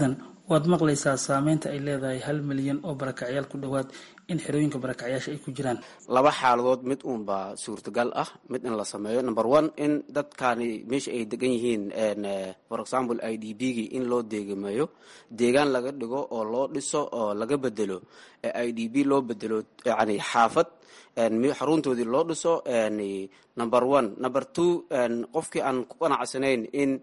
waad maqlaysaa saameynta ay leedahay hal milyan oo barakacyaal ku dhowaad in xerooyinka barakacyaasha ay ku jiraan laba xaaladood mid uunbaa suurtagal ah mid in la sameeyo number one in dadkani meesha ay degan yihiin for example i d b gii in loo deegameeyo deegaan laga dhigo oo loo dhiso oo laga bedelo i d b loo bedelo yani xaafad xaruntoodii loo dhiso number one number two qofkii aan ku qanacsanayn in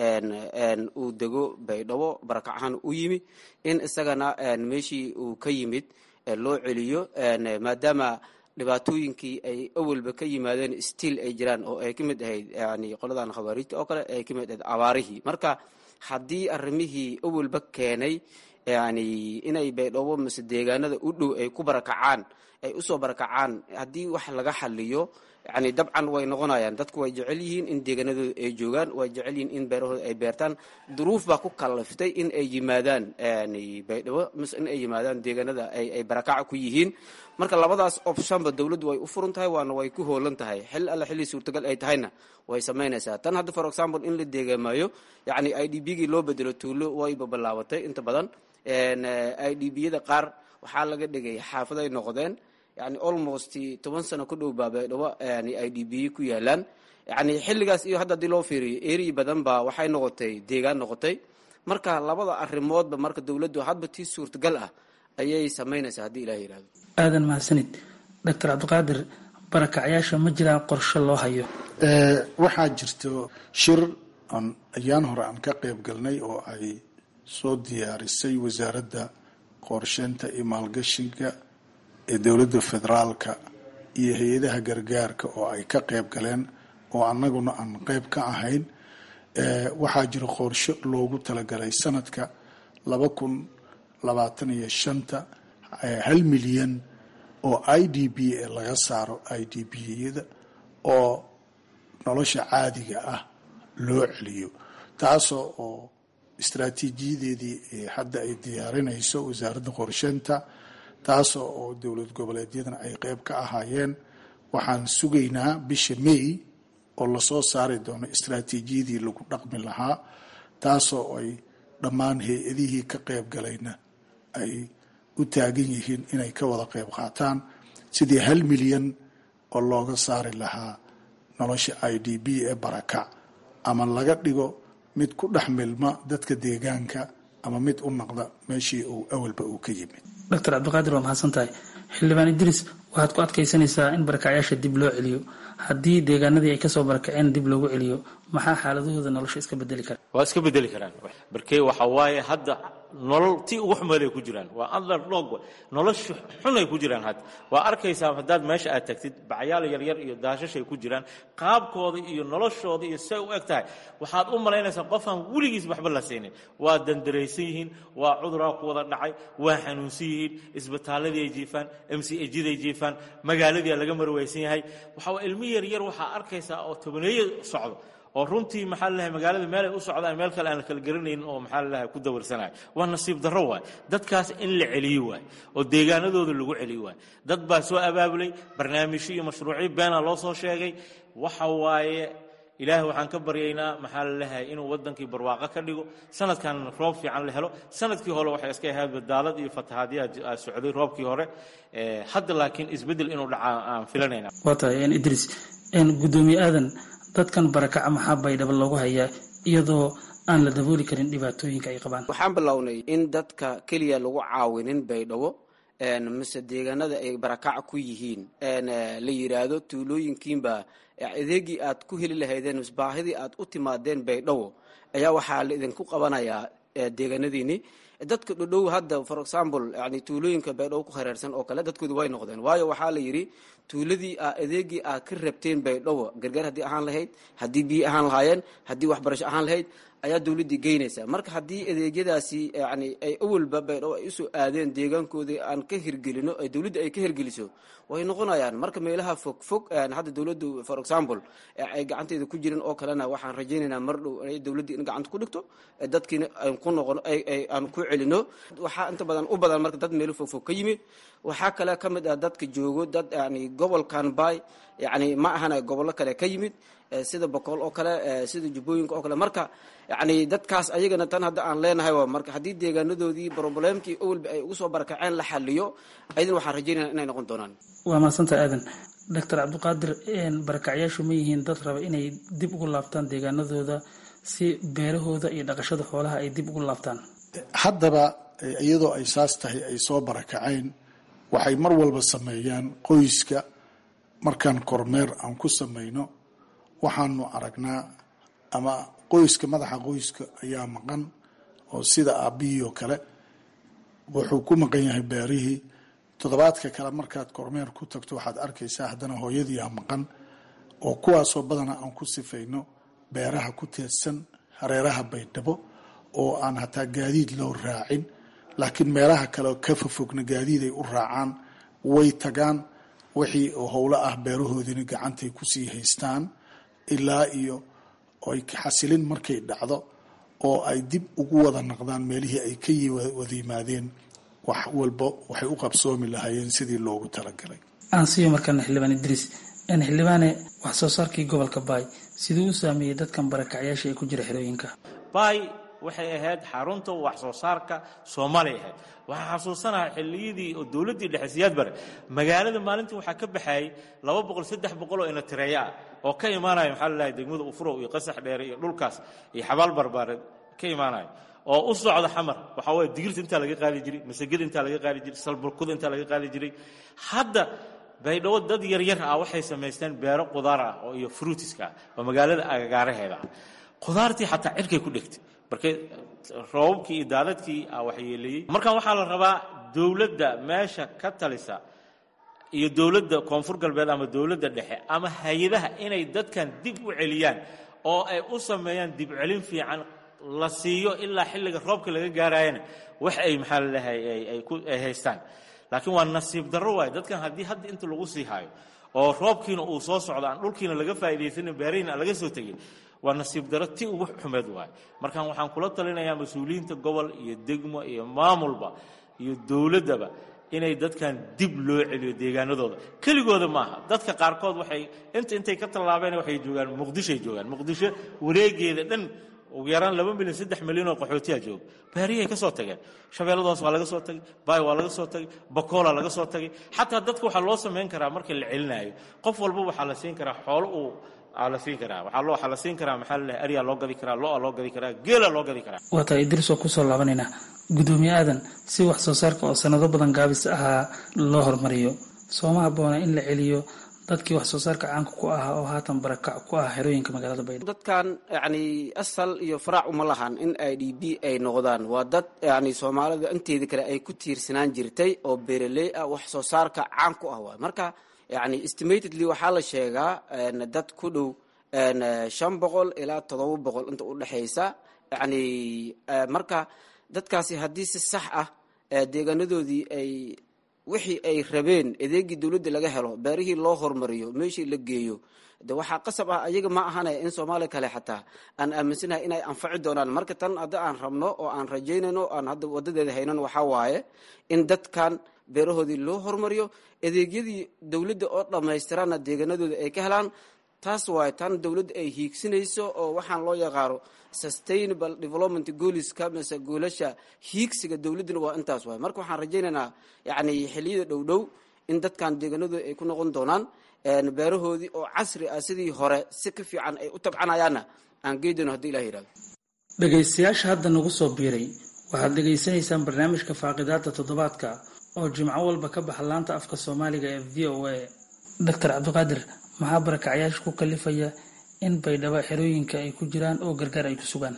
uu dego baydhabo barakac ahaan u yimi in isagana meeshii uu ka yimid loo celiyo maadaama dhibaatooyinkii ay awalba ka yimaadeen stiil ay jiraan oo ay ka mid ahayd yani qoladan khawaariijta oo kale ay ka mid ahayd abaarihii marka haddii arrimihii awalba keenay yani inay baydhabo mise deegaanada u dhow ay ku barakacaan ay usoo barakacaan haddii wax laga xaliyo yani dabcan way noqonayaan dadku way jecel yihiin in deegaanadooda ay joogaan way jecel yihiin in beerahooda ay beertaan duruuf baa ku kaliftay in ay yimaadaan baydhabo mise in ay yimaadaan deegaanada ay barakaca ku yihiin marka labadaas optionba dowladdu way u furan tahay waana way ku hoolan tahay xil alla xilli suurtagal ay tahayna way samaynaysaa tan hadda for example in la deegaamayo yani i d b gii loo bedelo tuulo wayba bilaabatay inta badan i d b yada qaar waxaa laga dhigay xaafaday noqdeen yani almost toban sano ku dhow baa baydhabo yani i d b ku yaalaan yani xilligaas iyo hadda hadii loo fiiriyo eri badan baa waxay noqotay deegaan noqotay marka labada arrimoodba marka dowladdu hadba tii suurtagal ah ayay samaynaysaa haddii ilah yihahdo aadan mahadsanid doctor cabdiqaadir barakacyaasha ma jiraan qorshe loo hayo waxaa jirto shir aan ayaan hore aan ka qayb galnay oo ay soo diyaarisay wasaaradda qorsheynta iyo maalgashiga ee dowladda federaalka iyo hay-adaha gargaarka oo ay ka qayb galeen oo annaguna aan qayb ka ahayn waxaa jira qorshe loogu talagalay sanadka laba kun labaatan iyo shanta hal milyan oo i d b e laga saaro i d b yada oo nolosha caadiga ah loo celiyo taasoo oo istraatiijiyadeedii hadda ay diyaarinayso wasaaradda qorsheynta taasoo oo dowlad goboleedyadana ay qeyb ka ahaayeen waxaan sugaynaa bisha may oo lasoo saari doono istraatiijiyadii lagu dhaqmi lahaa taasoo ay dhammaan hay-adihii ka qeyb galayna ay u taagan yihiin inay ka wada qeyb qaataan sidii hal milyan oo looga saari lahaa nolosha i d b ee barakac ama laga dhigo mid ku dhex milma dadka deegaanka ama mid u naqda meeshii uu awalba uu ka yimid doctor cabdiqaadir waa mahadsan tahay xildhibaan idriis waxaad ku adkaysanaysaa in barakacyaasha dib loo celiyo haddii deegaanadii ay kasoo barakaceen dib loogu celiyo maxaa xaaladahooda nolosha iska bedeli kara waa iska bedeli karaan barkey waxa waaye hadda nolol tii ugu xumeelay ku jiraan waa underdog nolosha xun ay ku jiraan hadda waa arkaysaa haddaad meesha aad tagtid bacyaal yaryar iyo daashashay ku jiraan qaabkooda iyo noloshooda iyo say u eg tahay waxaad u malaynaysaa qofaan weligiis waxba la siinin waa dandaraysan yihiin waa cuduraa ku wada dhacay waa xanuunsan yihiin isbitaaladii ay jiifaan m c ejiday jiifaan magaaladii laga marwaysan yahay waxaa ilmi yaryar waxaa arkaysaa oo tobaneeyo socdo oo runtii maxaa lalahay magaalada meel ay u socdaan meel kale aan la kala garanaynin oo maxaa lalahay ku dawarsanayo waa nasiib darro waay dadkaas in la celiyo waay oo deegaanadooda lagu celiyo waay dad baa soo abaabulay barnaamijyo iyo mashruucyo beena loo soo sheegay waxa waaye ilaahay waxaan ka baryaynaa maxaa lalahay inuu wadankii barwaaqo ka dhigo sanadkan roob fiican la helo sanadkii hore waxay iska ahayd badaalad iyo fatahaadyaa socday roobkii hore hadda laakiin isbeddel inuu dhacaa aan filanayna waa tahay idriis gudoomiye aadan dadkan barakaca maxaa baydhabo loogu hayaa iyadoo aan la dabooli karin dhibaatooyinka ay qabaan waxaan bilownay in dadka keliya lagu caawinin baydhabo mise deegaanada ay barakaca ku yihiin la yiraahdo tuulooyinkiinba adeegii aad ku heli lahaydeen mise baahidii aad u timaadeen baydhabo ayaa waxaa la idinku qabanayaa deegaanadiini dadka dhodhow hadda for example yani tuulooyinka baydhabo ku hareersan oo kale dadkoodu way noqdeen waayo waxaa la yidhi tuuladii adeegii aad ka rabteen baydhabo gargaar haddii ahaan lahayd haddii biyo ahaan lahaayeen haddii waxbarasho ahaan lahayd ayaa dowladdii geynaysaa marka haddii adeegyadaasi yani ay awalba baydhabo ay usoo aadeen deegaankoodii aan ka hirgelino ay dowladda ay ka hirgeliso way noqonayaan marka meelaha fog fog hadda dowladdu for example ay gacanteeda ku jirin oo kalena waxaan rajaynaynaa mar dhow inay dowladdii in gacanta ku dhigto dadkiina aan ku noqono aan ku celino waxaa inta badan u badan marka dad meelo fog fog ka yimid waxaa kale ka mid ah dadka joogo dad yani gobolkan bay yani ma ahana gobollo kale ka yimid sida bokool oo kale sida jubbooyinka oo kale marka yacni dadkaas ayagana tan hadda aan leenahay waa marka haddii deegaanadoodii problemkii owalba ay ugu soo barakaceen la xaliyo ayadana waxaan rajaynaya inay noqon doonaan waa mahadsanta aadan doctor cabdiqaadir barakacyaashu ma yihiin dad raba inay dib ugu laabtaan deegaanadooda si beerahooda iyo dhaqashada xoolaha ay dib ugu laabtaan haddaba iyadoo ay saas tahay ay soo barakaceen waxay mar walba sameeyaan qoyska markaan kormeer aan ku samayno waxaanu aragnaa ama qoyska madaxa qoyska ayaa maqan oo sida aabihii oo kale wuxuu ku maqan yahay beerihii toddobaadka kale markaad kormeer ku tagto waxaad arkaysaa haddana hooyadiiaa maqan oo kuwaasoo badana aan ku sifayno beeraha ku teedsan hareeraha baydhabo oo aan hataa gaadiid loo raacin laakiin meelaha kale ka fofogna gaadiid ay u raacaan way tagaan wixii howlo ah beerahoodina gacantay kusii haystaan ilaa iyo ay xasilin markay dhacdo oo ay dib ugu wada naqdaan meelihii ay ka wada yimaadeen wax walba waxay u qabsoomi lahaayeen sidii loogu talagalay aan siiyo markaana xildhibaan idriis xildhibaane wax soo saarkii gobolka baay siduu u saameeyey dadkan barakacyaasha ee ku jira xerooyinka baay waxay ahayd xarunta wax soo saarka soomaaliya ahayd waxaa xasuusanaha xilliyadii oo dowladdii dhexe siyaad bare magaalada maalintii waxaa ka baxayay laba boqol saddex boqol oo inatireeya ah oo ka imaanaya maxaa la dhahay degmada ufurow iyo qasax dheere iyo dhulkaas iyo xabaal barbaareed ka imaanaya oo u socda xamar waxaa weeye digirta intaa laga qaadi jiray masagada intaa laga qaadi jiray salburkuda intaa laga qaadi jiray hadda baydhabo dad yaryar ah waxay samaysteen beero qudaar ah oo iyo fruitiska ah oo magaalada agagaaraheeda ah qudaartii xataa cirkay ku dhegtay markay roobabkii iyo daadadkii ah waxyeeleeyey markan waxaa la rabaa dowladda meesha ka talisa iyo dowladda koonfur galbeed ama dowladda dhexe ama hay-adaha inay dadkan dib u celiyaan oo ay u sameeyaan dib celin fiican la siiyo ilaa xilliga roobka laga gaarayana wax ay maxaa lalehay ay haystaan laakiin waa nasiib darro waaye dadkan haddii hadda inta lagu sii hayo oo roobkiina uu soo socdo aan dhulkiina laga faa'iidaysanin beerihiina aan laga soo tegin waa nasiib daro ti ugu xumeed waaye markaan waxaan kula talinayaa mas-uuliyiinta gobol iyo degmo iyo maamulba iyo dowladdaba inay dadkan dib loo celiyo deegaanadooda keligooda maaha dadka qaarkood waxay inta intay ka tallaabeen waxay joogaan muqdishoay joogaan muqdisho wareegeeda dhan ugu yaraan laba milyan saddex milyan oo qaxootiya jooga baariyahay ka soo tageen shabeelladaas waa laga soo tagay baay waa laga soo tagay bakoola laga soo tagay xataa dadka waxaa loo samayn karaa marka la celinaayo qof walba waxaa la siin karaa xoolo uu aa la siin karaa waxaa loo waxaa la siin karaa maxaa lalehay aryaa loo gadi karaa lo-a loo gadi karaa geela loo gadi karaa waa tahay idriis oo kusoo laabanaynaa gudoomiye aadan si wax soo saarka oo sanado badan gaabis ahaa loo horumariyo sooma habboona in la celiyo dadkii wax soo saarka caanka ku ahaa oo haatan barakac ku ah xerooyinka magaalada baydhabo dadkan yacni asal iyo faraac uma lahan in i d b ay noqdaan waa dad yacni soomaalida inteeda kale ay ku tiirsanaan jirtay oo beeraley ah wax soo saarka caan ku ah waay marka yacni estimatedly waxaa la sheegaa dad ku dhow shan boqol ilaa toddoba boqol inta u dhexaysa yacni marka dadkaasi haddii si sax ah deegaanadoodii ay wixii ay rabeen adeegii dowladda laga helo beerihii loo hormariyo meeshii la geeyo de waxaa qasab ah ayaga ma ahanaya in soomaaliya kale xataa aan aaminsanahay inay anfaci doonaan marka tan hadda aan rabno oo aan rajaynayno aan hadda wadadeeda haynan waxaa waaye in dadkan beerahoodii loo hormariyo adeegyadii dowladda oo dhammaystiraana deegaanadooda ay ka helaan taas waaye tan dowladda ay hiigsinayso oo waxaan loo yaqaano sustainable development gooliska mise goolasha hiigsiga dowladduna waa intaas waay marka waxaan rajaynaynaa yacni xilliyada dhow dhow in dadkan deegaanadooda ay ku noqon doonaan beerahoodii oo casri ah sidii hore si ka fiican ay u tabcanayaanna aan geydano haddii ilah yidhahdo dhegaystayaasha hadda nagu soo biiray waxaad dhegaysanaysaan barnaamijka faaqidaada toddobaadka oo jimco walba ka baxa laanta afka soomaaliga ee v o a doctor cabdiqaadir maxaa barakacyaasha ku kalifaya in baydhabo xerooyinka ay ku jiraan oo gargaar ay ku sugaan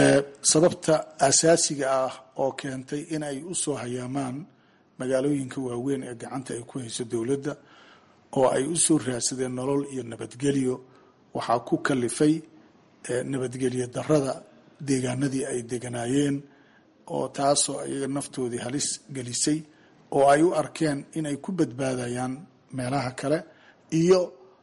sababta asaasiga ah oo keentay in ay u soo hayaamaan magaalooyinka waaweyn ee gacanta ay ku hayso dowladda oo ay u soo raadsadeen nolol iyo nabadgelyo waxaa ku kalifay nabadgelyo darada deegaanadii ay deganaayeen oo taasoo iyaga naftoodii halis gelisay oo ay u arkeen in ay ku badbaadayaan meelaha kale iyo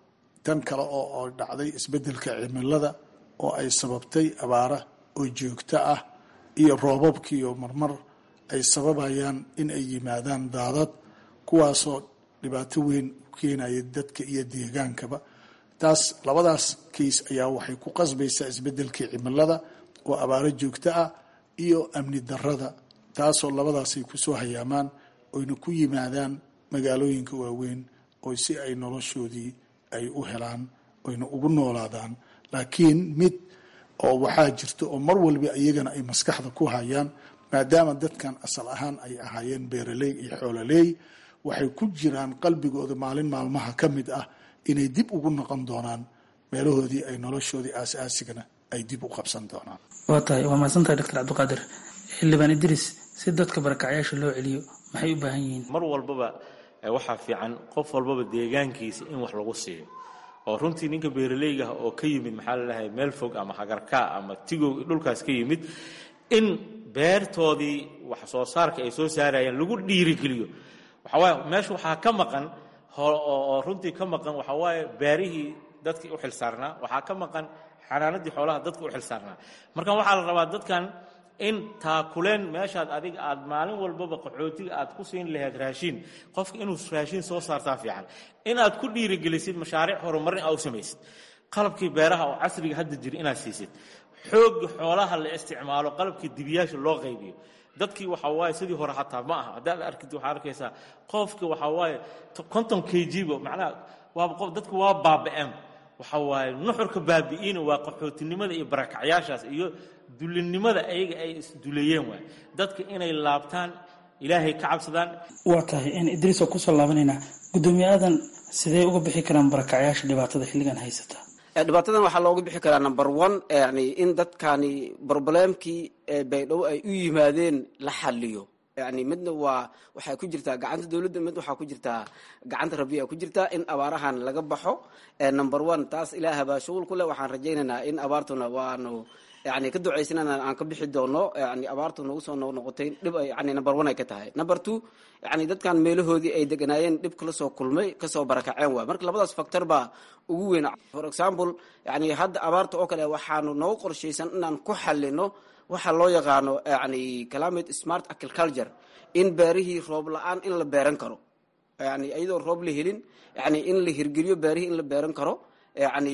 tan kale oo dhacday isbeddelka cimilada oo ay sababtay abaara oo joogto ah iyo roobabkiiyo marmar ay sababayaan in ay yimaadaan daadad kuwaasoo dhibaato weyn u keenaya dadka iyo deegaankaba taas labadaas kays ayaa waxay ku qasbaysaa isbedelkii cimilada oo abaaro joogto ah iyo amni darada taasoo labadaasay kusoo hayaamaan oyna ku yimaadaan magaalooyinka waaweyn oo si ay noloshoodii ay u helaan oyna ugu noolaadaan laakiin mid oo waxaa jirta oo mar walba iyagana ay maskaxda ku hayaan maadaama dadkan asal ahaan ay ahaayeen beeraley iyo xoololeey waxay ku jiraan qalbigooda maalin maalmaha ka mid ah inay dib ugu noqon doonaan meelahoodii ay noloshoodii aas-aasigana ay dib u qabsan doonaan waa tahay waa mahadsantahay doctor cabdiqaadir xildhibaan idris si dadka barakacyaasha loo celiyo maxay u baahan yihiin mar walbaba waxaa fiican qof walbaba deegaankiisa in wax lagu siiyo oo runtii ninka beeraleyga ah oo ka yimid maxaa lalahay meel fog ama hagarkaa ama tigow dhulkaas ka yimid in beertoodii wax soo saarka ay soo saarayeen lagu dhiirigeliyo waxawaaye meesha waxaa ka maqan oo runtii ka maqan waxawaaye beerihii dadkii u xilsaarnaa waxaa ka maqan xanaanadii xoolaha dadka u xilsaarnaa marka waxaa la rabaa dadkan in taakuleen meeshaad adiga aad maalin walbaba qaxootiga aad ku siin lahayd raashiin qofka inuu raashiin soo saartaa fiican inaad ku dhiirigelisid mashaariic horumarin aa u samaysid qalabkii beeraha oo casriga hadda jira inaad siisid xoogga xoolaha la isticmaalo qalabkii dibiyaasha loo qaybiyo dadkii waxaa waaye sidii hore xataa ma aha haddaad arkid waxaa arkaysaa qofka waxaa waaye konton k g-ba macnaha waaba qof dadku waa baaba-een waxaa waaye nuxurka baabi'iina waa qaxootinimada iyo barakacyaashaas iyo dulinimada ayaga ay isduleeyeen waay dadka inay laabtaan ilaahay ka cabsadaan waa tahay in idriis oo kusoo laabanaynaa guddoomiye aadan sidee uga bixi karaan barakacyaasha dhibaatada xilligan haysata dhibaatadan waxaa looga bixi karaa number one yani in dadkani broblemkii baydhabo ay u yimaadeen la xaliyo yani midna waa waxay ku jirtaa gacanta dowladda mid waxaa ku jirtaa gacanta rabbiya ku jirtaa in abaarahan laga baxo number one taas ilaaha baa shughul ku leh waxaan rajaynaynaa in abaartuna waanu yani ka ducaysanana aan ka bixi doono yani abaartu nagu soo noqnoqotay dhib yani number one ay ka tahay number two yani dadkan meelahoodii ay deganaayeen dhib kala soo kulmay kasoo barakaceen waay marka labadaas factor baa ugu weyn for example yani hadda abaarta oo kale waxaanu noogu qorshaysan inaan ku xalino waxa loo yaqaano yani climate smart agriculture in beerihii roob la-aan in la beeran karo yani iyadoo roob la helin yani in la hirgeliyo beerihii in la beeran karo yani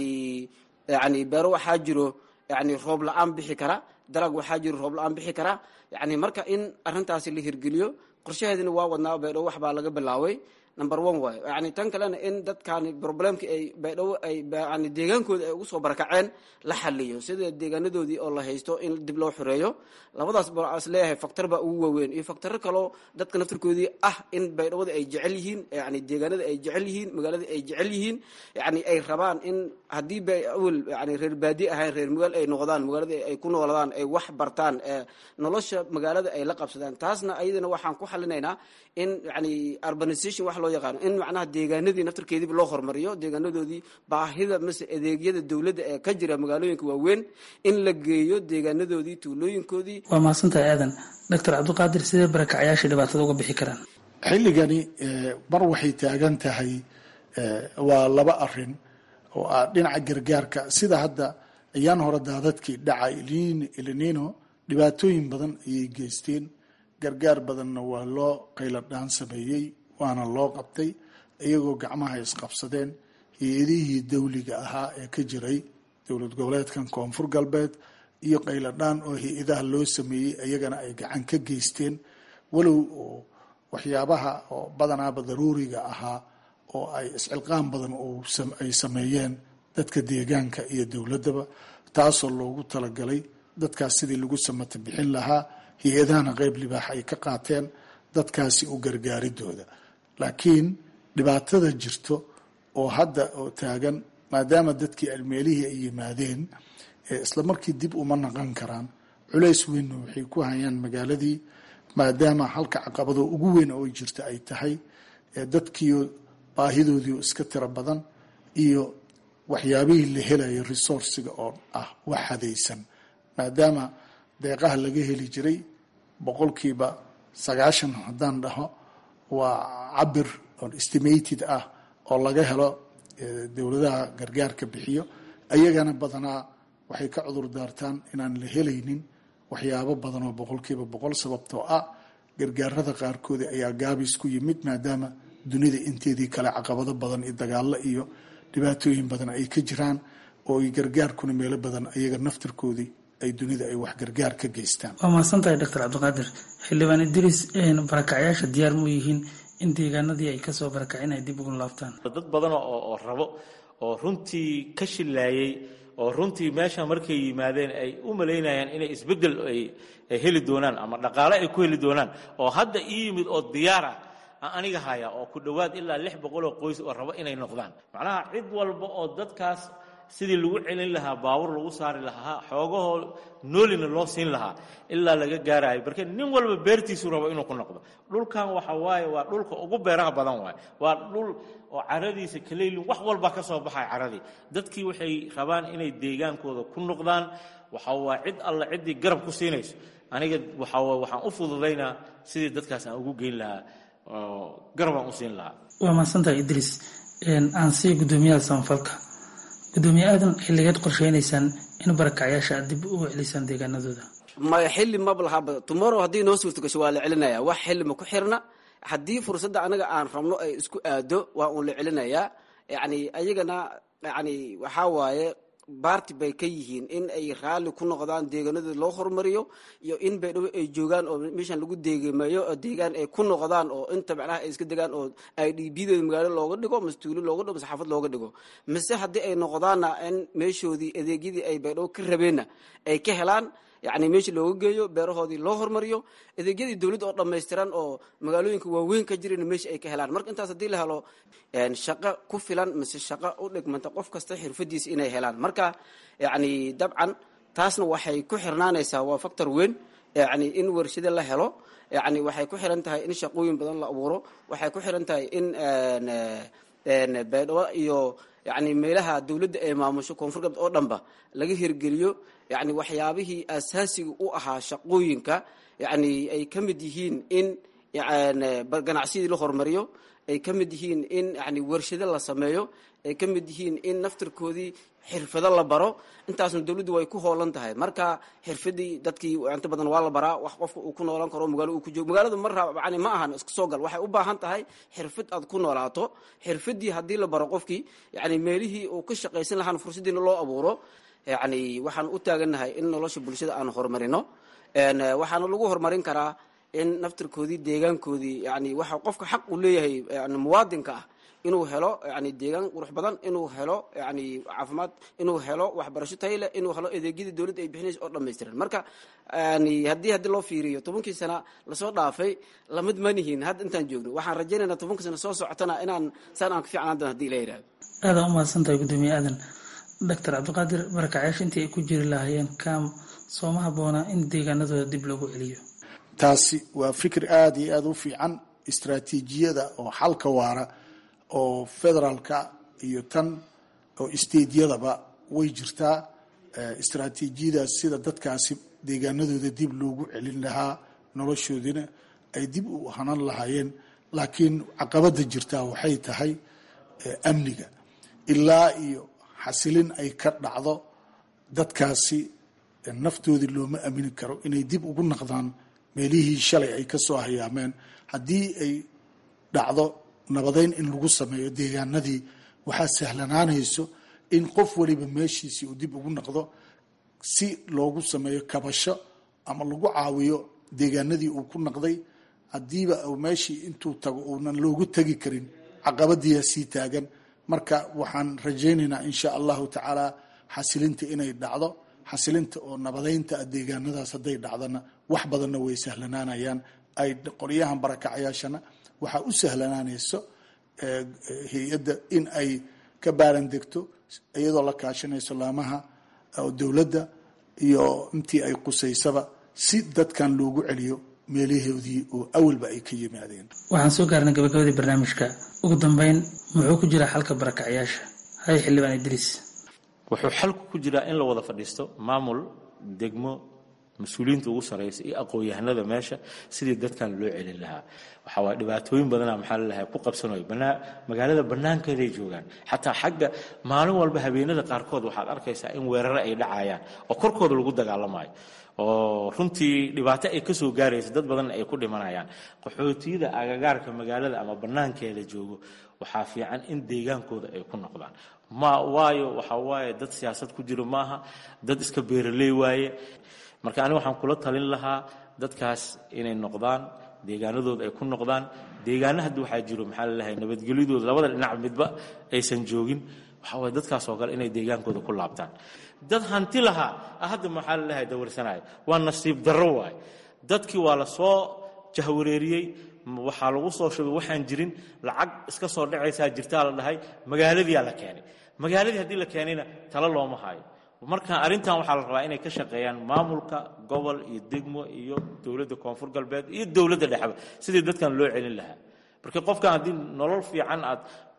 yani beero waxaa jiro yani roob la-aan bixi kara dalag waxaa jiro roob la-aan bixi kara yani marka in arintaasi la hirgeliyo qorshaheedina waa wadnaa baydhabo wax baa laga bilaaway number one waay yani tan kalena in dadkani problemki ay baydhabo ay yani deegaankooda ay ugu soo barakaceen la xaliyo sida deegaanadoodii oo la haysto in dib loo xoreeyo labadaas baa is leeyahay factor baa ugu waaweyn iyo factoro kaloo dadka naftarkoodii ah in baydhawada ay jecel yihiin yani deegaanada ay jecel yihiin magaalada ay jecel yihiin yani ay rabaan in haddii ba awel yani reer baadi ahayn reer magaal ay noqdaan magaalada ay ku nooladaan ay wax bartaan nolosha magaalada ay la qabsadaan taasna ayadana waxaan ku xalinaynaa in yani urbanization wax loo yaqaano in macnaha deegaanadii naftarkeediiba loo hormariyo deegaanadoodii baahida mase adeegyada dowladda ee ka jira magaalooyinka waaweyn in la geeyo deegaanadoodii tuulooyinkoodii waa mahadsantahay aadan doctor cabdiqaadir sidee barakacyaasha dhibaatada uga bixi karaan xilligani mar waxay taagan tahay waa laba arin oo ah dhinaca gargaarka sida hadda ayaan hore daadadkii dhacay ilinino dhibaatooyin badan ayay geysteen gargaar badanna waa loo qayladhaan sameeyey waana loo qabtay iyagoo gacmaha isqabsadeen hay-adihii dawliga ahaa ee ka jiray dowlad goboleedkan koonfur galbeed iyo qayladhaan oo hay-adaha loo sameeyey iyagana ay gacan ka geysteen walow oo waxyaabaha oo badanaaba daruuriga ahaa oo ay iscilqaan badan ay sameeyeen dadka deegaanka iyo dowladdaba taasoo loogu talagalay dadkaas sidii lagu samata bixin lahaa hay-adahana qeyb libaax ay ka qaateen dadkaasi u gargaaridooda laakiin dhibaatada jirto oo hadda oo taagan maadaama dadkii almeelihii ay yimaadeen isla markii dib uma naqan karaan culays weynna waxay ku hayaan magaaladii maadaama halka caqabado ugu weyn oo jirta ay tahay dadkiio baahidoodii iska tiro badan iyo waxyaabihii la helayo resourciga oo ah wax hadaysan maadaama deeqaha laga heli jiray boqolkiiba sagaashan haddaan dhaho waa cabir oo estimated ah oo laga helo dowladaha gargaarka bixiyo ayagana badanaa waxay ka cudur daartaan inaan la helaynin waxyaabo badan oo boqolkiiba boqol sababtoo ah gargaarada qaarkoodi ayaa gaabis ku yimid maadaama dunida inteedii kale caqabado badan iyo dagaalo iyo dhibaatooyin badan ay ka jiraan oo ay gargaarkuna meelo badan ayaga naftirkoodii ay dunida ay wax gargaar ka geystaan waa mahadsan tahay doctor cabdiqaadir xildhibaan idris barakacyaasha diyaar mu yihiin in deegaanadii ay kasoo barakaceen ay dib ugu laabtaan dad badan oo oo rabo oo runtii ka shillaayey oo runtii meesha markay yimaadeen ay u malaynayaan inay isbeddel ay heli doonaan ama dhaqaale ay ku heli doonaan oo hadda ii yimid oo diyaar ah aan aniga haya oo ku dhowaad ilaa lix boqol oo qoys oo rabo inay noqdaan macnaha cid walba oo dadkaas sidii lagu celin lahaa baabur lagu saari lahaa xoogahoo noolina loo siin lahaa ilaa laga gaarayo marka nin walba beertiisu rabo inuu ku noqdo dhulkan waxa waaye waa dhulka ugu beeraha badan waaye waa dhul oo caradiisa kaleylin wax walba ka soo baxay caradii dadkii waxay rabaan inay deegaankooda ku noqdaan waxa waa cid alla ciddii garab ku siinayso aniga waxa waa waxaan u fududaynaa sidii dadkaas aan ugu geyn lahaa oo garabaan u siin lahaa waa mahadsantahay idriis aan sii guddoomiyaha samafalka gudoomiye aadan xilligeed qorsheynaysaan in barakacyaasha aad dib u celisaan deegaanadooda maya xilli maba lahaba tomorrow haddii noo suurto gasho waa la celinaya wax xilli ma ku xirna haddii fursadda anaga aan rabno ay isku aado waa uun la celinayaa yani ayagana yani waxaa waaye baarti bay ka yihiin in ay raalli ku noqdaan deegaanadooda loo horumariyo iyo in baydhabo ay joogaan oo meeshan lagu deegameeyo oo deegaan ay ku noqdaan oo inta macnaha ay iska degaan oo i d b dooda magaalo looga dhigo mase tuulo looga dhigo mase xaafad looga dhigo mise haddii ay noqdaanna in meeshoodii adeegyadii ay baydhabo ka rabeenna ay ka helaan yani meesha looga geeyo beerahoodii loo hormariyo adeegyadii dowladda oo dhammaystiran oo magaalooyinka waaweyn ka jirana meesha ay ka helaan marka intaas haddii la helo shaqo ku filan mise shaqo u dhigmanta qof kasta xirfadiisa inay helaan marka yani dabcan taasna waxay ku xirnaanaysaa waa factor weyn yani in warshado la helo yani waxay ku xiran tahay in shaqooyin badan la abuuro waxay ku xiran tahay in baydhabo iyo yani meelaha dowladda ay maamusho koonfur galbeed oo dhanba laga hirgeliyo yani waxyaabihii asaasiga u ahaa shaqooyinka yani ay ka mid yihiin in ganacsidii la hormariyo ay ka mid yihiin in yani warshado la sameeyo ay ka mid yihiin in naftirkoodii xirfado la baro intaasna dowladdu way ku hoolan tahay marka xirfadii dadkii inta badan waa la baraa wax qofka uu ku noolaan karo magaalo uu ku joogo magaalada mar yani ma ahan iska soo gal waxay u baahan tahay xirfad aad ku noolaato xirfadii haddii la baro qofkii yani meelihii uu ka shaqaysan lahaan fursadiina loo abuuro yani waxaan u taagannahay in nolosha bulshada aan horumarino waxaana lagu horumarin karaa in naftirkoodii deegaankoodii yani waxa qofka xaq uu leeyahay yani muwaadinka ah inuu helo yani deegaan qurux badan inuu helo yani caafimaad inuu helo waxbarasho tayle inuu helo adeegyadii dowladda ay bixinaysa oo dhammaystiran marka yani haddii haddii loo fiiriyo tobankii sana lasoo dhaafay lamid manihin hadda intaan joogno waxaan rajaynaynaa tobankii sana soo socotana inaan saan aan ka fiicnaan doon hadii la yidhahdo aadaan umahadsan tahay guddoomiye aadan doctor cabdiqaadir barakacyaasha intii ay ku jiri lahaayeen kam sooma habboona in deegaanadooda dib loogu celiyo taasi waa fikir aada iyo aada u fiican istraatiijiyada oo xalka waara oo federaalka iyo tan oo stadeyadaba way jirtaa istraatiijiyadaas sida dadkaasi deegaanadooda dib loogu celin lahaa noloshoodina ay dib u hanan lahaayeen laakiin caqabada jirtaa waxay tahay amniga ilaa iyo xasilin ay ka dhacdo dadkaasi naftoodii looma amini karo inay dib ugu naqdaan meelihii shalay ay ka soo hayaameen haddii ay dhacdo nabadeyn in lagu sameeyo deegaanadii waxaa sahlanaanayso in qof waliba meeshiisii uu dib ugu naqdo si loogu sameeyo kabasho ama lagu caawiyo deegaanadii uu ku naqday haddiiba meeshii intuu tago uunan loogu tegi karin caqabadiyaa sii taagan marka waxaan rajaynaynaa insha allahu tacaala xasilinta inay dhacdo xasilinta oo nabadeynta deegaanadaas hadday dhacdana wax badanna way sahlanaanayaan ay qoryahan barakacayaashana waxaa u sahlanaanayso hay-adda in ay ka baaran degto iyadoo la kaashanayso laamaha dowladda iyo intii ay qusaysaba si dadkan loogu celiyo meelahoodii oo awalba ay ka yimaadeen waxaan soo gaarnay gabagabadii barnaamijka ugu dambeyn muxuu ku jiraa xalka barakacyaasha hay xildhibaan idriis wuxuu xalku ku jiraa in la wada fadhiisto maamul degmo mas-uuliyiinta ugu sarraysa iyo aqoon-yahanada meesha sidii dadkan loo celin lahaa waxaa waay dhibaatooyin badana maxaa lalahay ku qabsanayo magaalada bannaankeeday joogaan xataa xagga maalin walba habeenada qaarkood waxaad arkaysaa in weerare ay dhacayaan oo korkooda lagu dagaalamayo oo runtii dhibaato ay kasoo gaaraysa dad badanna ay ku dhimanayaan qaxootiyada agagaarka magaalada ama bannaankeeda joogo waxaa fiican in deegaankooda ay ku noqdaan ma waayo waxa waaye dad siyaasad ku jiro maaha dad iska beeraley waaye marka aniga waxaan kula talin lahaa dadkaas inay noqdaan deegaanadooda ay ku noqdaan deegaana hadda waxaa jiro maxaa lalahay nabadgelyadooda labada dhinac midba aysan joogin waxaa waye dadkaas oo kale inay deegaankooda ku laabtaan dad hanti lahaa hadda maxaa lalahay dawarsanaya waa nasiib darro waaye dadkii waa la soo jahwareeriyey waxaa lagu soo shubay waxaan jirin lacag iska soo dhacaysaa jirtaa la dhahay magaaladiyaa la keenay magaaladii haddii la keenayna talo looma hayo marka arrintan waxaa la rabaa inay ka shaqeeyaan maamulka gobol iyo degmo iyo dowladda koonfur galbeed iyo dowladda dhexba sidii dadkan loo celin lahaa marka qofkan haddii nolol fiican aad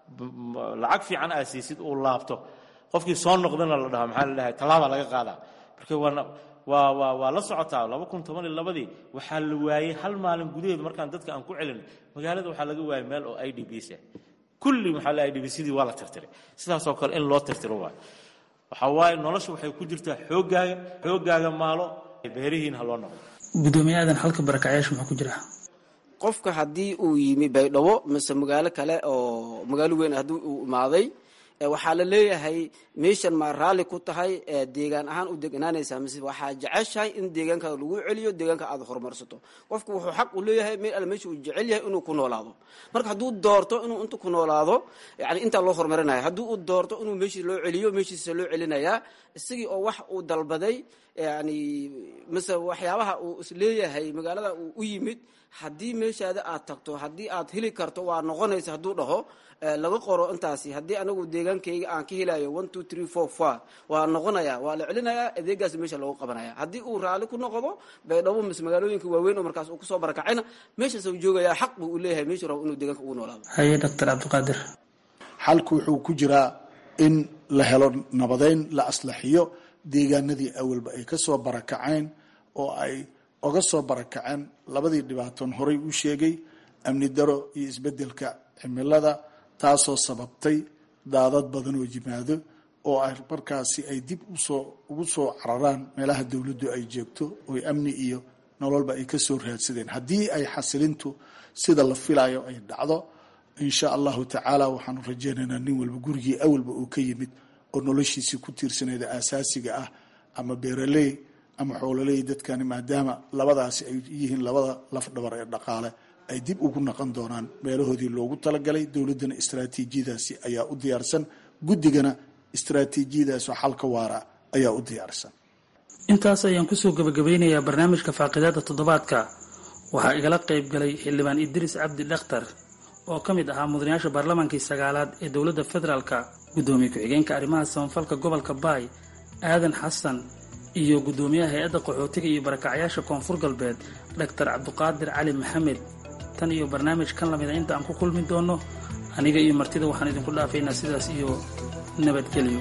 lacag fiican aad siisid uu laabto qofkii soo noqdana la dhahaa maxaa la dhahay tallaabaa laga qaadaa marka waana waa waa waa la socotaa laba kun toban iyo labadii waxaa la waayey hal maalin gudaheed markaan dadka aan ku celin magaalada waxaa laga waayey meel oo i d b s ah kulli maxaa la i d b sidii waa la tirtiray sidaasoo kale in loo tirtiro waayo waxaa waaye nolosha waxay ku jirtaa xooggaaga xooggaaga maalo beerihiin ha loo noqdo gudoomiye aadan halka barakacyaasha muxuu ku jiraa qofka haddii uu yimi baydhabo mise magaalo kale oo magaalo weyn haddii uu imaaday waxaa la leeyahay meeshan ma raalli ku tahay deegaan ahaan u deganaanaysaa mise waxaa jeceshahay in deegaankaada lagu celiyo deegaanka aad horumarsato qofku wuxuu xaq u leeyahay meel alle meesha uu jecel yahay inuu ku noolaado marka hadduu doorto inuu inta ku noolaado yani intaa loo horumarinaya haddii uu doorto inuu meeshii loo celiyo meeshiisa loo celinayaa isagii oo wax uu dalbaday yani mise waxyaabaha uu isleeyahay magaalada uu u yimid haddii meeshaada aad tagto haddii aad heli karto waa noqonaysa hadduu dhaho laga qoro intaasi haddii anagu deegaankayga aan ka helayo one two three four four waa noqonaya waa la celinayaa adeegaas meesha loogu qabanaya haddii uu raalli ku noqdo baydhabo mise magaalooyinka waaweyn oo markaas uu kusoo barakacayna meeshaas uu joogayaa xaq buu u leeyahay meeshuu rabo inuu deegaanka ugu noolaado haye doctor cabdiqaadir xalku wuxuu ku jiraa in la helo nabadeyn la aslaxiyo deegaanadii awalba ay ka soo barakaceen oo ay oga soo barakaceen labadii dhibaatoon horay u sheegay amni daro iyo isbedelka cimilada taasoo sababtay daadad badan oo yimaado oo ay markaasi ay dib usoo ugu soo cararaan meelaha dowladdu ay joogto oo amni iyo nololba ay ka soo raadsadeen haddii ay xasilintu sida la filayo ay dhacdo insha allahu tacaala waxaanu rajaynaynaa nin walba gurigii awalba uu ka yimid oo noloshiisii ku tiirsanayda aasaasiga ah ama beeraley ama xoololey dadkani maadaama labadaasi ay yihiin labada lafdhabar ee dhaqaale ay dib ugu naqon doonaan meelahoodii loogu talagalay dowladdana istraatiijiyadaasi ayaa u diyaarsan guddigana istraatiijiyadaas oo xalka waara ayaa u diyaarsan intaas ayaan kusoo gabagabeynayaa barnaamijka faaqidaada toddobaadka waxaa igala qayb galay xildhibaan idriis cabdi dhakhtar oo ka mid ahaa mudanayaasha baarlamaankii sagaalaad ee dowladda federaalka guddoomiye ku-xigeenka arrimaha samafalka gobolka baay aadan xasan iyo guddoomiyaha hay-adda qaxootiga iyo barakacyaasha koonfur galbeed doctor cabdiqaadir cali maxamed tan iyo barnaamij kan lamida inta aan ku kulmi doono aniga iyo martida waxaan idinku dhaafaynaa sidaas iyo nabadgelyo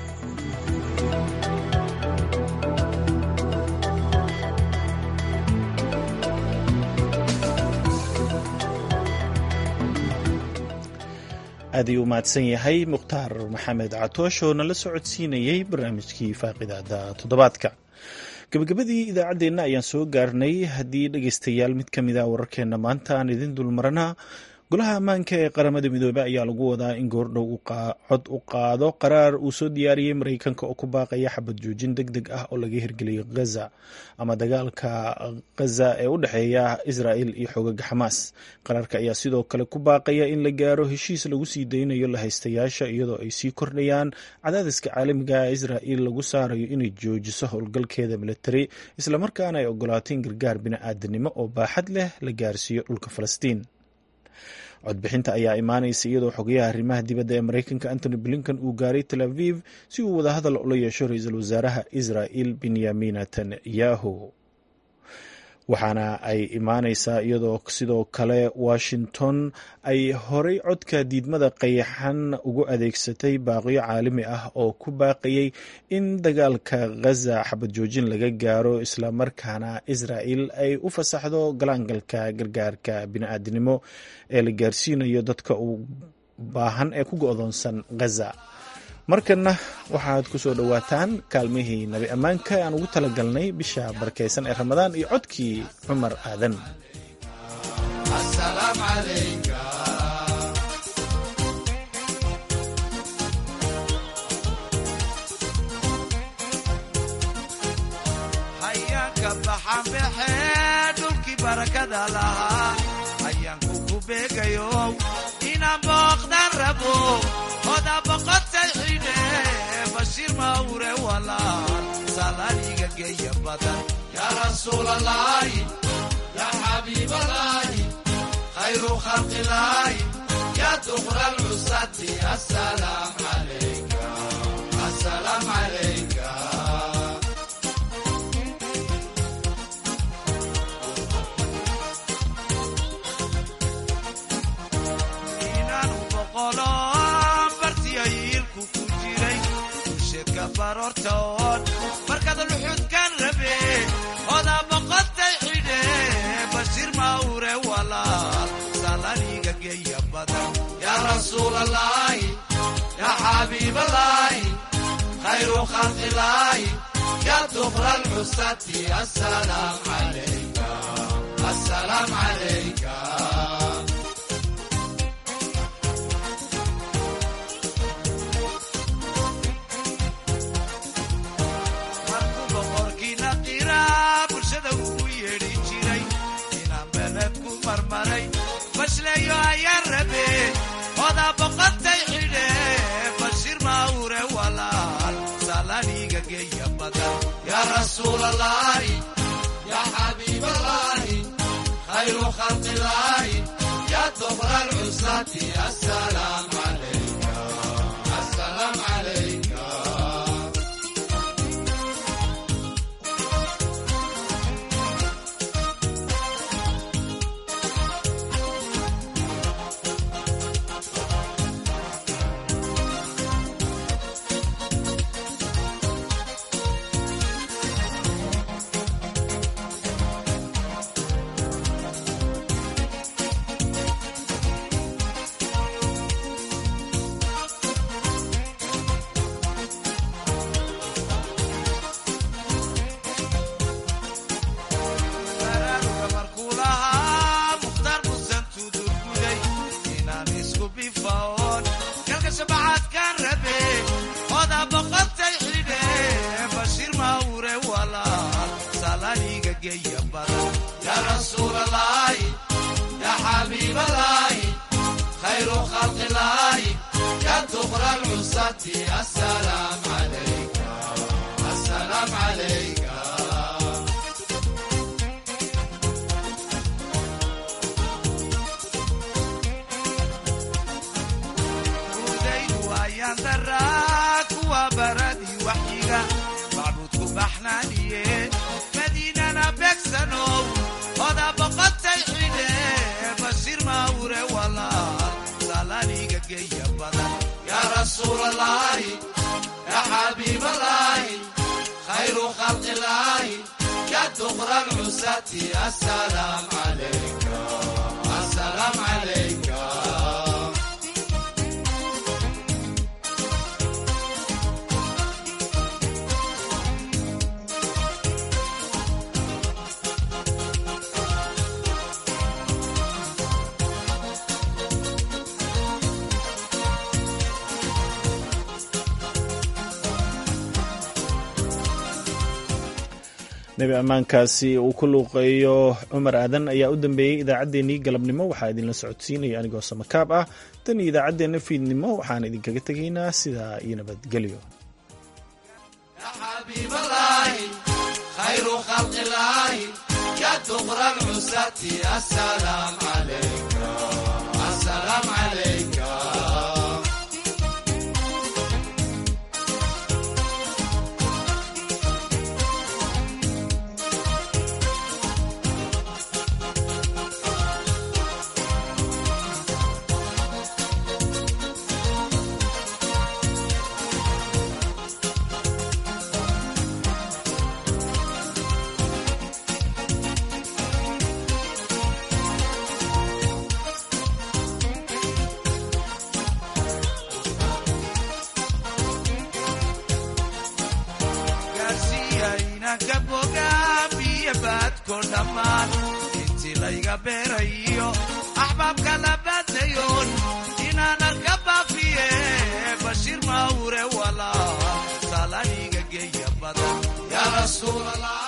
aad ayuu u mahadsan yahay mukhtaar maxamed catoosh oo nala socodsiinayey barnaamijkii faaqidaada toddobaadka gabagabadii idaacaddeenna ayaan soo gaarnay haddii dhegeystayaal mid ka mid a wararkeenna maanta aan idin dulmaranaa golaha ammaanka ee qaramada midoobey ayaa lagu wadaa in goordhow cod u qaado qaraar uu soo diyaariyey mareykanka oo ku baaqaya xabad joojin deg deg ah oo laga hirgeliyo ghaza ama dagaalka ghaza ee u dhexeeya israel iyo xoogaga xamaas qaraarka ayaa sidoo kale ku baaqaya in la gaaro heshiis lagu sii daynayo lahaystayaasha iyadoo ay sii kordhayaan cadaadiska caalamiga israel lagu saarayo inay joojiso howlgalkeeda militari islamarkaana ay ogolaato in gargaar bini-aadanimo oo baaxad leh la gaarsiiyo dhulka falastiin codbixinta ayaa imaanaysa iyadoo xogayaha arrimaha dibadda ee mareykanka antony blinkan uu gaaray tel aviv si uu wadahadal ula yeesho ra-iisul wasaaraha israel benyamin netanyahu waxaana ay imaaneysaa iyadoo sidoo kale washington ay horay codka diidmada qayaxan ugu adeegsatay baaqyo caalami ah oo ku baaqayay in dagaalka ghaza xabad joojin laga gaaro islamarkaana israel ay u fasaxdo galaangalka gargaarka bini-aadinimo ee la gaarsiinayo dadka u baahan ee ku go-doonsan ghaza markanna waxaad ku soo dhowaataan kaalmihii nabi ammaanka aan ugu talagalnay bisha barakaysan ee ramadaan iyo codkii cumar aadan ka baxaan baxee dhulkii barakada lahaa ayaanku ku beegayo inaan booqdaan rabo oda boqotay xidhe bashiir mawre walaal salaaniga geeya badan yaa rasuulalaahi yaa xabiibalaahi khayru khalqilaahi yaa duqra lcusati asalaam calayka asalaam calayka inaanu boqolo bartiyayiilku ku jiray usheedka baroortoon markaad luxudkan rabe oda boqotay xidhe bashiir mawre walaal salaniga geeya badan yaa rasuulalaahi yaa xabiibalaahi khayru khalqilaahi yaa duqra lcusati asalaam calayka asalaam calayka markuu boqorkiina qiraa bulshada ugu yeedhi jiray inaan beled ku marmaray bashleeyo ayaan rabe oda boqotay xidhe bashiir mawre walaal salaniga geeya badan yaa rasuulalaahi yaa xabiibalaahi khayru khalqilaahi yaa duqra lcusati asalaam calayka asalaam calayka baraaruga markuu lahaa mukhtaar musan tudurguday inaan isku bifaoon kalka shabacaadkaan rabe oda boqotay xidhe bashiir mawre walaal salaniga geeya badan yaa rasuulalaahi yaa xabiibalaahi khayru khalqilaahi yaa duqra lcusati asalaam calayka asalaam calayka udaydu ayaan daraa kuwa baradii waxyiga macbuudku baxnaaniye madiinana beegsanow oda boqotay xidhe bashiir mawre walaal salaniga geeya badan yaa rasuulalaahi yaa xabiibalaahi khayru khalqilaahi yaa duqra lcusati asalaam calayka asalaam calayka nebi ammaankaasi uu ku luuqeeyo cumar aadan ayaa u dambeeyey idaacaddeenii galabnimo waxaa idinla socodsiinaya anigoo samakaab ah tan iyo idaacaddeenna fiidnimo waxaan idinkaga tegaynaa sidaa iyo nabadgelyo xabiibalaahi khayru khalqilaahi yaa duqra lcusati asalaam calayka asalaam calayka gaarsiiyaynanka bogaamiyo baadko dhammaan intii layga beerayo axbaabka la baadayoon inaan arka baafiye bashiir mawre walaal salaniga geeya badan yaa rasuulallah